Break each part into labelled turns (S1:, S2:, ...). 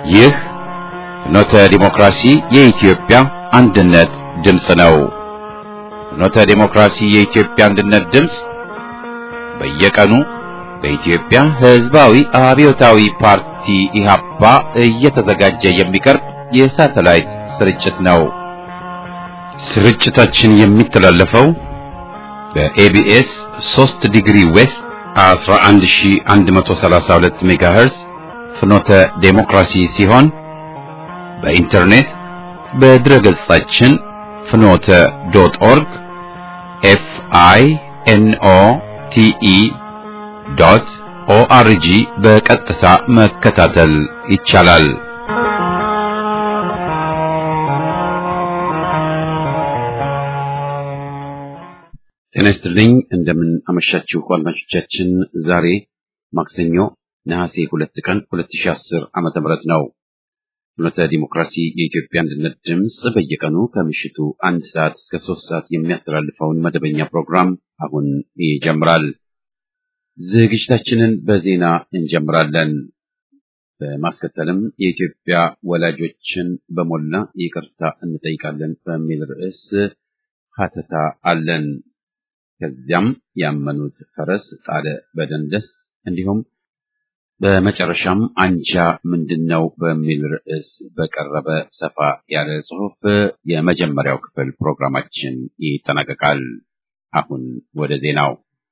S1: ይህ ፍኖተ ዲሞክራሲ የኢትዮጵያ አንድነት ድምፅ ነው። ፍኖተ ዲሞክራሲ የኢትዮጵያ አንድነት ድምፅ በየቀኑ በኢትዮጵያ ሕዝባዊ አብዮታዊ ፓርቲ ኢህአፓ እየተዘጋጀ የሚቀርብ የሳተላይት ስርጭት ነው። ስርጭታችን የሚተላለፈው በኤቢኤስ 3 ዲግሪ ዌስት 11132 ሜጋሄርዝ ፍኖተ ዴሞክራሲ ሲሆን በኢንተርኔት በድረገጻችን ፍኖተ ዶት ኦርግ ኤፍ አይ ኤን ኦ ቲ ኢ ዶት ኦአርጂ በቀጥታ መከታተል ይቻላል። ጤና ይስጥልኝ። እንደምን አመሻችሁ አድማጮቻችን። ዛሬ ማክሰኞ ነሐሴ ሁለት ቀን 2010 ዓመተ ምህረት ነው። ፍኖተ ዲሞክራሲ የኢትዮጵያ አንድነት ድምፅ በየቀኑ ከምሽቱ አንድ ሰዓት እስከ ሶስት ሰዓት የሚያስተላልፈውን መደበኛ ፕሮግራም አሁን ይጀምራል። ዝግጅታችንን በዜና እንጀምራለን። በማስከተልም የኢትዮጵያ ወላጆችን በሞላ ይቅርታ እንጠይቃለን በሚል ርዕስ ሀተታ አለን። ከዚያም ያመኑት ፈረስ ጣለ በደንደስ እንዲሁም በመጨረሻም አንጃ ምንድን ነው በሚል ርዕስ በቀረበ ሰፋ ያለ ጽሑፍ የመጀመሪያው ክፍል ፕሮግራማችን ይጠናቀቃል። አሁን ወደ ዜናው።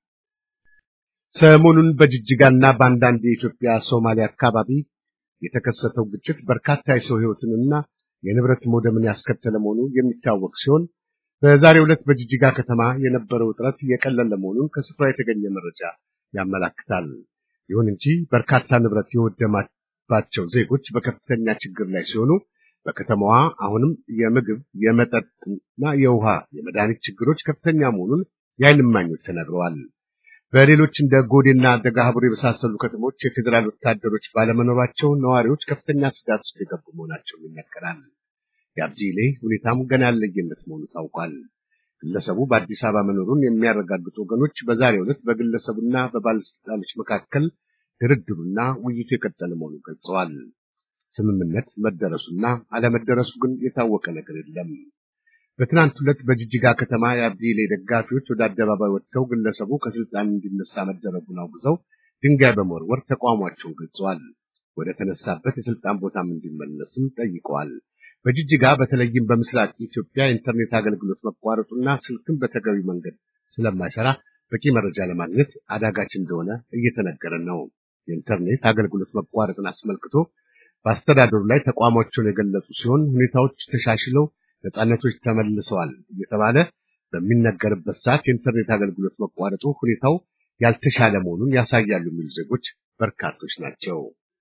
S2: ሰሞኑን በጅጅጋና በአንዳንድ የኢትዮጵያ ሶማሌ አካባቢ የተከሰተው ግጭት በርካታ የሰው ሕይወትንና የንብረት መውደምን ያስከተለ መሆኑ የሚታወቅ ሲሆን በዛሬው ዕለት በጅጅጋ ከተማ የነበረው ውጥረት የቀለለ መሆኑን ከስፍራ የተገኘ መረጃ ያመላክታል። ይሁን እንጂ በርካታ ንብረት የወደማባቸው ዜጎች በከፍተኛ ችግር ላይ ሲሆኑ በከተማዋ አሁንም የምግብ፣ የመጠጥና የውሃ፣ የመድኃኒት ችግሮች ከፍተኛ መሆኑን የዓይን እማኞች ተናግረዋል። በሌሎች እንደ ጎዴና ደጋሀቡር የመሳሰሉ ከተሞች የፌዴራል ወታደሮች ባለመኖራቸው ነዋሪዎች ከፍተኛ ስጋት ውስጥ የገቡ መሆናቸው ይነገራል። የአብዲሌ ሁኔታም ገና ያለየለት መሆኑ ታውቋል። ግለሰቡ በአዲስ አበባ መኖሩን የሚያረጋግጡ ወገኖች በዛሬው ዕለት በግለሰቡና በባለስልጣኖች መካከል ድርድሩና ውይይቱ የቀጠለ መሆኑን ገልጸዋል። ስምምነት መደረሱና አለመደረሱ ግን የታወቀ ነገር የለም። በትናንት ዕለት በጅጅጋ ከተማ የአብዲሌ ደጋፊዎች ወደ አደባባይ ወጥተው ግለሰቡ ከስልጣን እንዲነሳ መደረጉን አውግዘው ድንጋይ በመወርወር ተቃውሟቸውን ገልጸዋል። ወደ ተነሳበት የስልጣን ቦታም እንዲመለስም ጠይቀዋል። በጅጅጋ በተለይም በምስራቅ ኢትዮጵያ የኢንተርኔት አገልግሎት መቋረጡና ስልክም በተገቢ መንገድ ስለማይሰራ በቂ መረጃ ለማግኘት አዳጋች እንደሆነ እየተነገረ ነው። የኢንተርኔት አገልግሎት መቋረጥን አስመልክቶ በአስተዳደሩ ላይ ተቋማቸውን የገለጹ ሲሆን ሁኔታዎች ተሻሽለው ነጻነቶች ተመልሰዋል እየተባለ በሚነገርበት ሰዓት የኢንተርኔት አገልግሎት መቋረጡ ሁኔታው ያልተሻለ መሆኑን ያሳያሉ የሚሉ ዜጎች በርካቶች ናቸው።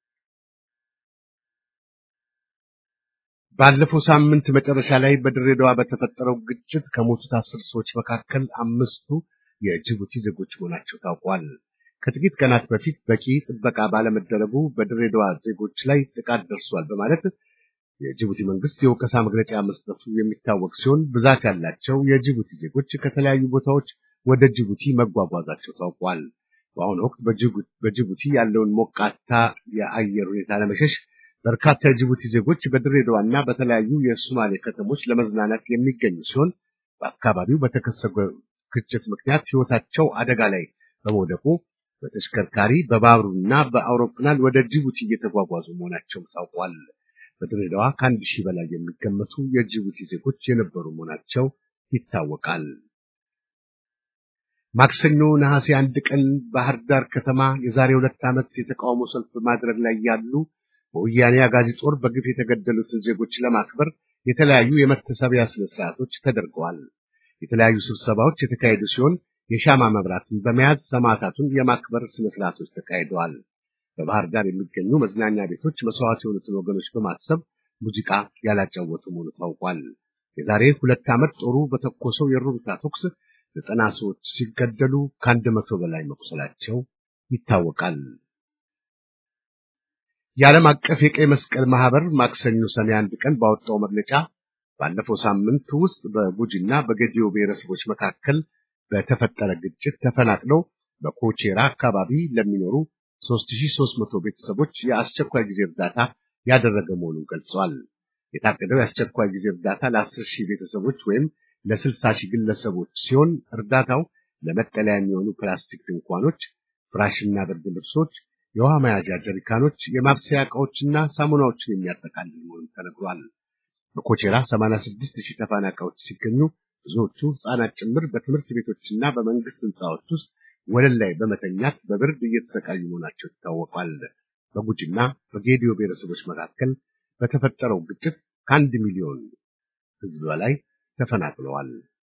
S2: ባለፈው ሳምንት መጨረሻ ላይ በድሬዳዋ በተፈጠረው ግጭት ከሞቱት አስር ሰዎች መካከል አምስቱ የጅቡቲ ዜጎች መሆናቸው ታውቋል። ከጥቂት ቀናት በፊት በቂ ጥበቃ ባለመደረጉ በድሬዳዋ ዜጎች ላይ ጥቃት ደርሷል በማለት የጅቡቲ መንግስት የወቀሳ መግለጫ መስጠቱ የሚታወቅ ሲሆን ብዛት ያላቸው የጅቡቲ ዜጎች ከተለያዩ ቦታዎች ወደ ጅቡቲ መጓጓዛቸው ታውቋል። በአሁኑ ወቅት በጅቡቲ ያለውን ሞቃታ የአየር ሁኔታ ለመሸሽ በርካታ የጅቡቲ ዜጎች በድሬዳዋና በተለያዩ የሶማሌ ከተሞች ለመዝናናት የሚገኙ ሲሆን በአካባቢው በተከሰተው ግጭት ምክንያት ሕይወታቸው አደጋ ላይ በመውደቁ በተሽከርካሪ በባቡርና በአውሮፕላን ወደ ጅቡቲ እየተጓጓዙ መሆናቸው ታውቋል። በድሬዳዋ ከአንድ ሺህ በላይ የሚገመቱ የጅቡቲ ዜጎች የነበሩ መሆናቸው ይታወቃል። ማክሰኞ ነሐሴ አንድ ቀን ባህር ዳር ከተማ የዛሬ ሁለት ዓመት የተቃውሞ ሰልፍ በማድረግ ላይ ያሉ በወያኔ አጋዚ ጦር በግፍ የተገደሉትን ዜጎች ለማክበር የተለያዩ የመታሰቢያ ስነ ስርዓቶች ተደርገዋል። የተለያዩ ስብሰባዎች የተካሄዱ ሲሆን የሻማ መብራትን በመያዝ ሰማዕታቱን የማክበር ስነ ስርዓቶች ተካሂደዋል። በባህር ዳር የሚገኙ መዝናኛ ቤቶች መስዋዕት የሆኑትን ወገኖች በማሰብ ሙዚቃ ያላጫወቱ መሆኑ ታውቋል። የዛሬ ሁለት ዓመት ጦሩ በተኮሰው የሩምታ ተኩስ ዘጠና ሰዎች ሲገደሉ ከአንድ መቶ በላይ መቁሰላቸው ይታወቃል። የዓለም አቀፍ የቀይ መስቀል ማህበር ማክሰኞ ሰኔ አንድ ቀን ባወጣው መግለጫ ባለፈው ሳምንት ውስጥ በጉጂና በጌዲዮ ብሔረሰቦች መካከል በተፈጠረ ግጭት ተፈናቅለው በኮቼራ አካባቢ ለሚኖሩ 3300 ቤተሰቦች የአስቸኳይ ጊዜ እርዳታ ያደረገ መሆኑን ገልጿል። የታቀደው የአስቸኳይ ጊዜ እርዳታ ለአስር ሺህ ቤተሰቦች ወይም ለስልሳ ሺህ ግለሰቦች ሲሆን እርዳታው ለመጠለያ የሚሆኑ ፕላስቲክ ድንኳኖች፣ ፍራሽና ብርድ ልብሶች፣ የውሃ መያዣ ጀሪካኖች፣ የማብሰያ ዕቃዎችና ሳሙናዎችን የሚያጠቃልል መሆኑን ተነግሯል። በኮቼራ 86 ሺህ ተፈናቃዮች ሲገኙ ብዙዎቹ ሕፃናት ጭምር በትምህርት ቤቶችና በመንግስት ህንፃዎች ውስጥ ወለል ላይ በመተኛት በብርድ እየተሰቃዩ መሆናቸው ይታወቃል። በጉጂና በጌዲዮ ብሔረሰቦች መካከል በተፈጠረው ግጭት ከአንድ ሚሊዮን ህዝብ በላይ ተፈናቅለዋል።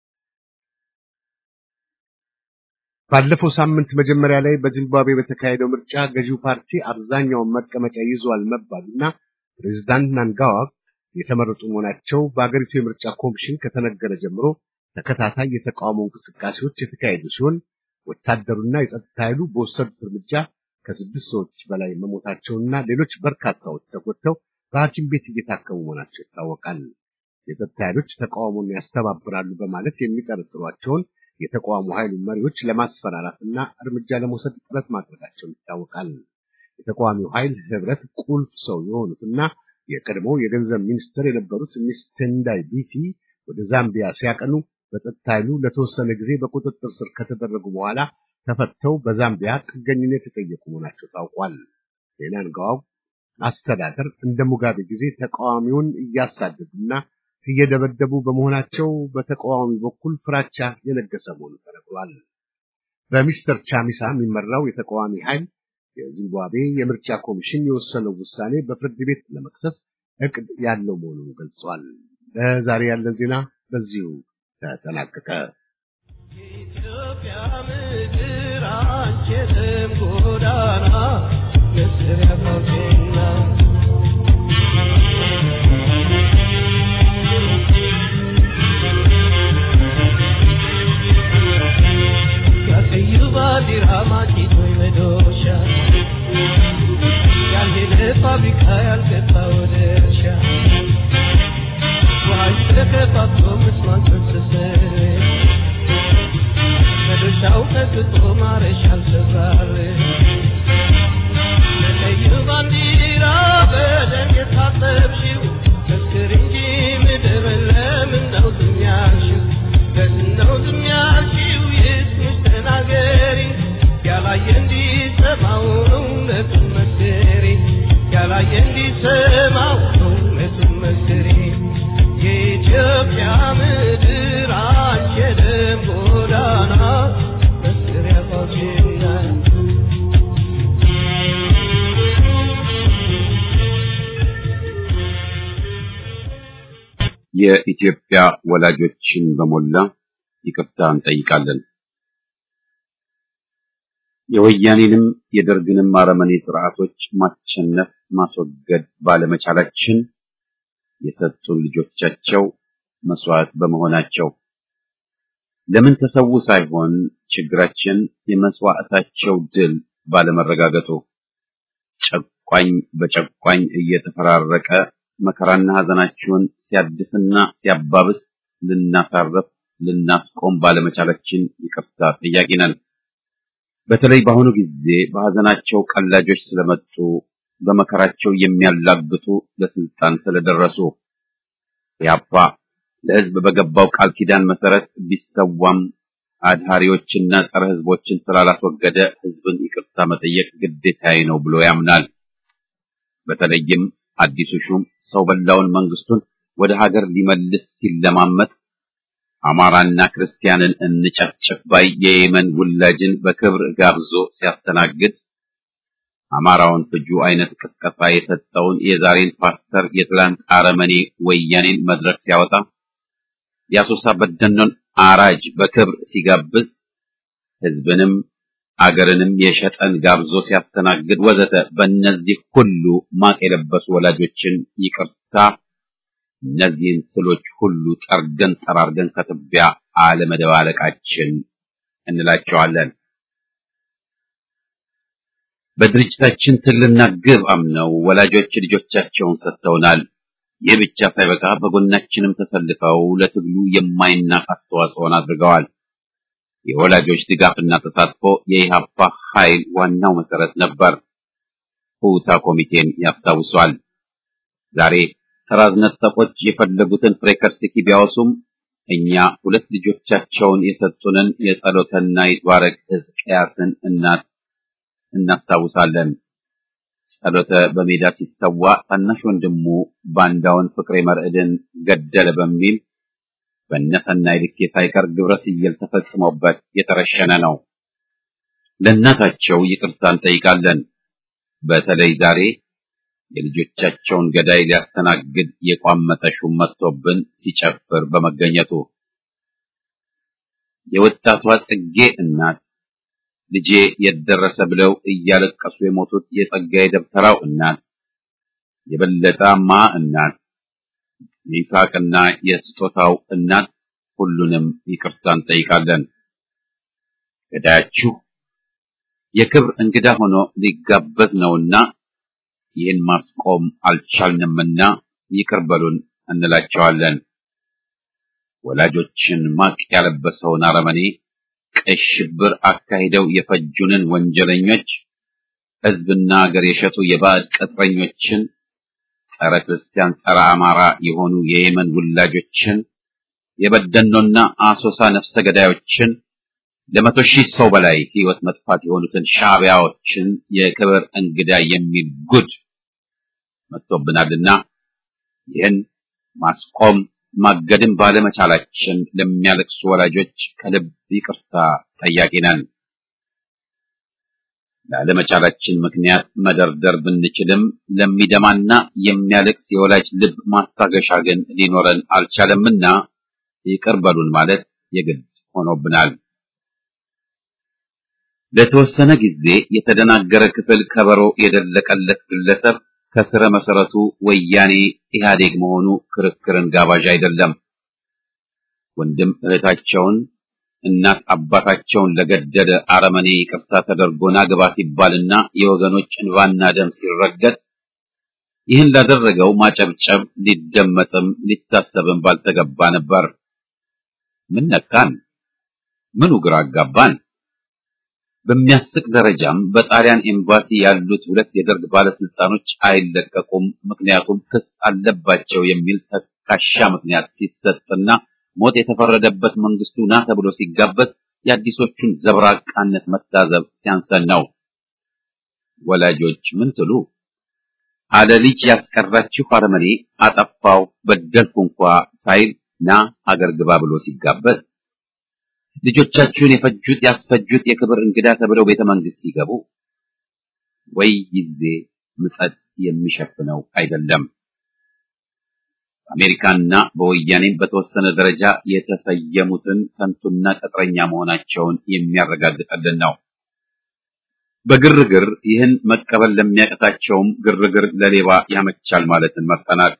S2: ባለፈው ሳምንት መጀመሪያ ላይ በዚምባብዌ በተካሄደው ምርጫ ገዢው ፓርቲ አብዛኛውን መቀመጫ ይዟል መባሉና ፕሬዝዳንት ናንጋዋ የተመረጡ መሆናቸው በአገሪቱ የምርጫ ኮሚሽን ከተነገረ ጀምሮ ተከታታይ የተቃውሞ እንቅስቃሴዎች የተካሄዱ ሲሆን ወታደሩና የጸጥታ ኃይሉ በወሰዱት እርምጃ ከስድስት ሰዎች በላይ መሞታቸውና ሌሎች በርካታዎች ተጎድተው በሐኪም ቤት እየታከሙ መሆናቸው ይታወቃል። የጸጥታ ኃይሎች ተቃውሞን ያስተባብራሉ በማለት የሚጠረጥሯቸውን የተቃውሞ ኃይሉ መሪዎች ለማስፈራራትና እርምጃ ለመውሰድ ጥረት ማድረጋቸው ይታወቃል። የተቃዋሚው ኃይል ህብረት ቁልፍ ሰው የሆኑትና የቀድሞ የገንዘብ ሚኒስትር የነበሩት ሚስ ቴንዳይ ቢቲ ወደ ዛምቢያ ሲያቀኑ በጸጥታ ኃይሉ ለተወሰነ ጊዜ በቁጥጥር ስር ከተደረጉ በኋላ ተፈተው በዛምቢያ ጥገኝነት የጠየቁ መሆናቸው ታውቋል። የናንጋዋው አስተዳደር እንደ ሙጋቤ ጊዜ ተቃዋሚውን እያሳደዱና እየደበደቡ በመሆናቸው በተቃዋሚ በኩል ፍራቻ የነገሰ መሆኑ ተነግሯል። በሚስተር ቻሚሳ የሚመራው የተቃዋሚ ኃይል የዚምባብዌ የምርጫ ኮሚሽን የወሰነው ውሳኔ በፍርድ ቤት ለመክሰስ እቅድ ያለው መሆኑን ገልጿል። ለዛሬ ያለን ዜና በዚሁ ተጠናቀቀ።
S3: የኢትዮጵያ ምድር አንችልም ጎዳና መስሪያ ፋውቴና ያቀዩ ባንዲራ ማጭቶ መዶሻ ያልሄደ ፋብሪካ ያልገባ ወደ እርሻ ውሃ ተከፋፍሎ ምስማን ተሰሰረ መዶሻው ቀጥቶ ማረሻ አልሰራል ለቀዩ ባንዲራ በደም የታጠብሽው መስክር እንጂ ምድር ለምን ነው ዝም ያልሽው ለምን ነው ዝም ያልሽው ይስምሽ ተናገሪ ያላየ እንዲሰማው እውነቱን መስክሪ ያላየ እንዲሰማው እውነቱን መስክሪ የኢትዮጵያ ምድር አንቺ የደም ጎዳና መስክሪያ ፋውቼና
S1: የኢትዮጵያ ወላጆችን በሞላ ይቅርታ እንጠይቃለን። የወያኔንም የደርግንም አረመኔ ስርዓቶች ማሸነፍ ማስወገድ ባለመቻላችን የሰጡን ልጆቻቸው መስዋዕት በመሆናቸው ለምን ተሰዉ ሳይሆን ችግራችን የመስዋዕታቸው ድል ባለመረጋገጡ ጨቋኝ በጨቋኝ እየተፈራረቀ መከራና ሐዘናችሁን ሲያድስና ሲያባብስ ልናሳረፍ ልናስቆም ባለመቻላችን ይቅርታ ጠያቂ ነን። በተለይ በአሁኑ ጊዜ በሐዘናቸው ቀላጆች ስለመጡ በመከራቸው የሚያላግጡ ለስልጣን ስለደረሱ ያፓ ለሕዝብ በገባው ቃል ኪዳን መሰረት ቢሰዋም አድሃሪዎችና ጸረ ሕዝቦችን ስላላስወገደ ሕዝብን ይቅርታ መጠየቅ ግዴታዬ ነው ብሎ ያምናል። በተለይም አዲሱ ሹም ሰው በላውን መንግስቱን ወደ ሀገር ሊመልስ ሲለማመጥ አማራና ክርስቲያንን እንጨፍጭፍ ባይ የየመን ውላጅን በክብር ጋብዞ ሲያስተናግድ አማራውን ፍጁ አይነት ቅስቀሳ የሰጠውን የዛሬን ፓስተር የትላንት አረመኔ ወያኔን መድረክ ሲያወጣ የአሶሳ በደኖን አራጅ በክብር ሲጋብዝ ህዝብንም አገርንም የሸጠን ጋብዞ ሲያስተናግድ ወዘተ በእነዚህ ሁሉ ማቅ የለበሱ ወላጆችን ይቅርታ እነዚህን ትሎች ሁሉ ጠርገን ጠራርገን ከትቢያ አለመደባለቃችን እንላቸዋለን። በድርጅታችን ትልና ግብ አምነው ወላጆች ልጆቻቸውን ሰጥተውናል። ይህ ብቻ ሳይበቃ በጎናችንም ተሰልፈው ለትግሉ የማይናቅ አስተዋጽኦን አድርገዋል። የወላጆች ድጋፍና ተሳትፎ የኢህአፓ ኃይል ዋናው መሰረት ነበር። ሁታ ኮሚቴን ያስታውሷል። ዛሬ ተራዝ ነጠቆች የፈለጉትን ፍሬከርስኪ ቢያወሱም እኛ ሁለት ልጆቻቸውን የሰጡንን የጸሎተና ይትባረክ ሕዝቅያስን እናት እናስታውሳለን። ጸሎተ በሜዳ ሲሰዋ ታናሽ ወንድሙ ባንዳውን ፍቅሬ መርዕድን ገደለ በሚል በነሰናይ ልኬ ሳይቀር ግብረ ስየል ተፈጽሞበት የተረሸነ ነው። ለእናታቸው ይቅርታ እንጠይቃለን። በተለይ ዛሬ የልጆቻቸውን ገዳይ ሊያስተናግድ የቋመጠ ሹም መጥቶብን ሲጨፍር በመገኘቱ የወጣቷ ጽጌ እናት ልጄ የደረሰ ብለው እያለቀሱ የሞቱት የጸጋዬ ደብተራው እናት የበለጠማ እናት የይስሐቅና የስጦታው እናት ሁሉንም ይቅርታ እንጠይቃለን። ገዳያችሁ የክብር እንግዳ ሆኖ ሊጋበዝ ነውና ይህን ማስቆም አልቻልንምና ይቅር በሉን እንላቸዋለን። ወላጆችን ማቅ ያለበሰውን አረመኔ ቀይ ሽብር አካሂደው የፈጁንን ወንጀለኞች፣ ሕዝብና አገር የሸጡ የባዕድ ቅጥረኞችን፣ ጸረ ክርስቲያን፣ ጸረ አማራ የሆኑ የየመን ውላጆችን፣ የበደኖና አሶሳ ነፍሰ ገዳዮችን ለመቶ ሺህ ሰው በላይ ሕይወት መጥፋት የሆኑትን ሻዕቢያዎችን የክብር እንግዳ የሚል ጉድ መጥቶብናልና ይህን ማስቆም ማገድም ባለመቻላችን ለሚያለቅሱ ወላጆች ከልብ ይቅርታ ጠያቂ ነን። ላለመቻላችን ምክንያት መደርደር ብንችልም ለሚደማና የሚያለቅስ የወላጅ ልብ ማስታገሻ ግን ሊኖረን አልቻለምና ይቅር በሉን ማለት የግድ ሆኖብናል። ለተወሰነ ጊዜ የተደናገረ ክፍል ከበሮ የደለቀለት ግለሰብ ከስረ መሰረቱ ወያኔ ኢህአዴግ መሆኑ ክርክርን ጋባዥ አይደለም። ወንድም እህታቸውን እናት አባታቸውን ለገደለ አረመኔ ይቅርታ ተደርጎና ግባ ሲባልና የወገኖች እንባና ደም ሲረገጥ ይህን ላደረገው ማጨብጨብ ሊደመጥም ሊታሰብም ባልተገባ ነበር። ምን ነካን? ምኑ ግራ አጋባን? በሚያስቅ ደረጃም በጣሊያን ኤምባሲ ያሉት ሁለት የደርግ ባለስልጣኖች አይለቀቁም፣ ምክንያቱም ክስ አለባቸው የሚል ተካሻ ምክንያት ሲሰጥና ሞት የተፈረደበት መንግስቱ ና ተብሎ ሲጋበዝ የአዲሶቹን ዘብራቃነት መታዘብ ሲያንሰን ነው። ወላጆች ምን ትሉ? አለ ልጅ ያስቀራችሁ አረመኔ አጠፋው በደልኩ እንኳ ሳይል ና አገር ግባ ብሎ ሲጋበዝ ልጆቻችሁን የፈጁት ያስፈጁት የክብር እንግዳ ተብለው ቤተ መንግስት ሲገቡ ወይ ጊዜ ምጸት የሚሸፍነው አይደለም። በአሜሪካና በወያኔም በተወሰነ ደረጃ የተሰየሙትን ከንቱና ቅጥረኛ መሆናቸውን የሚያረጋግጥልን ነው። በግርግር ይህን መቀበል ለሚያቀታቸውም ግርግር ለሌባ ያመቻል ማለትን መርጠናል።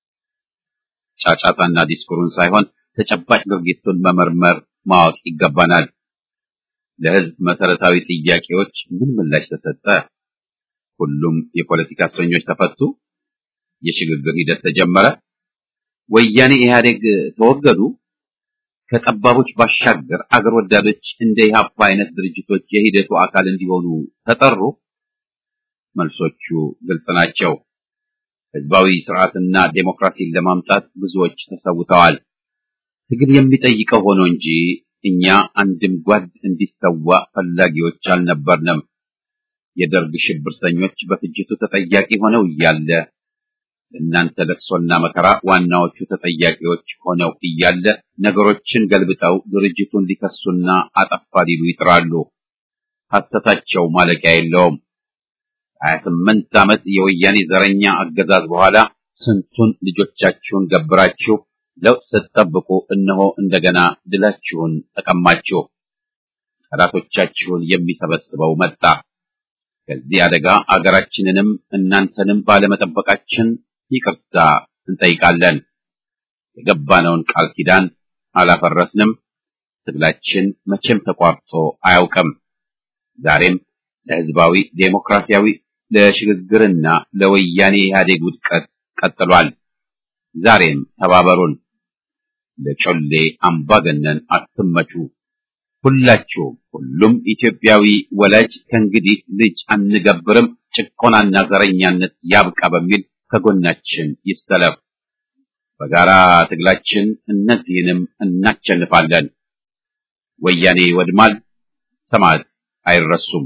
S1: ጫጫታና ዲስኩሩን ሳይሆን ተጨባጭ ድርጊቱን መመርመር ማወቅ ይገባናል። ለህዝብ መሰረታዊ ጥያቄዎች ምን ምላሽ ተሰጠ? ሁሉም የፖለቲካ እስረኞች ተፈቱ? የሽግግር ሂደት ተጀመረ? ወያኔ ኢህአዴግ ተወገዱ? ከጠባቦች ባሻገር አገር ወዳዶች እንደ ኢህአፓ አይነት ድርጅቶች የሂደቱ አካል እንዲሆኑ ተጠሩ? መልሶቹ ግልጽ ናቸው። ህዝባዊ ስርዓትና ዴሞክራሲን ለማምጣት ብዙዎች ተሰውተዋል። ትግል የሚጠይቀው ሆኖ እንጂ እኛ አንድም ጓድ እንዲሰዋ ፈላጊዎች አልነበርንም። የደርግ ሽብርተኞች በፍጅቱ ተጠያቂ ሆነው እያለ እናንተ ለቅሶና መከራ ዋናዎቹ ተጠያቂዎች ሆነው እያለ ነገሮችን ገልብጠው ድርጅቱን ሊከሱና አጠፋ ሊሉ ይጥራሉ። ሐሰታቸው ማለቂያ የለውም። ሀያ ስምንት ዓመት የወያኔ ዘረኛ አገዛዝ በኋላ ስንቱን ልጆቻችሁን ገብራችሁ ለውጥ ስትጠብቁ እነሆ እንደገና ድላችሁን ተቀማችሁ። ጠላቶቻችሁን የሚሰበስበው መጣ። ከዚህ አደጋ አገራችንንም እናንተንም ባለመጠበቃችን ይቅርታ እንጠይቃለን። የገባነውን ቃል ኪዳን አላፈረስንም። ትግላችን መቼም ተቋርጦ አያውቅም። ዛሬም ለህዝባዊ ዴሞክራሲያዊ ለሽግግርና ለወያኔ ኢህአዴግ ውድቀት ቀጥሏል። ዛሬም ተባበሩን። ለጮሌ አምባገነን አትመቹ። ሁላችሁም ሁሉም ኢትዮጵያዊ ወላጅ ከእንግዲህ ልጅ አንገብርም፣ ጭቆናና ዘረኛነት ያብቃ በሚል ከጎናችን ይሰለፍ። በጋራ ትግላችን እነዚህንም እናቸንፋለን። ወያኔ ይወድማል፣ ሰማዕት አይረሱም።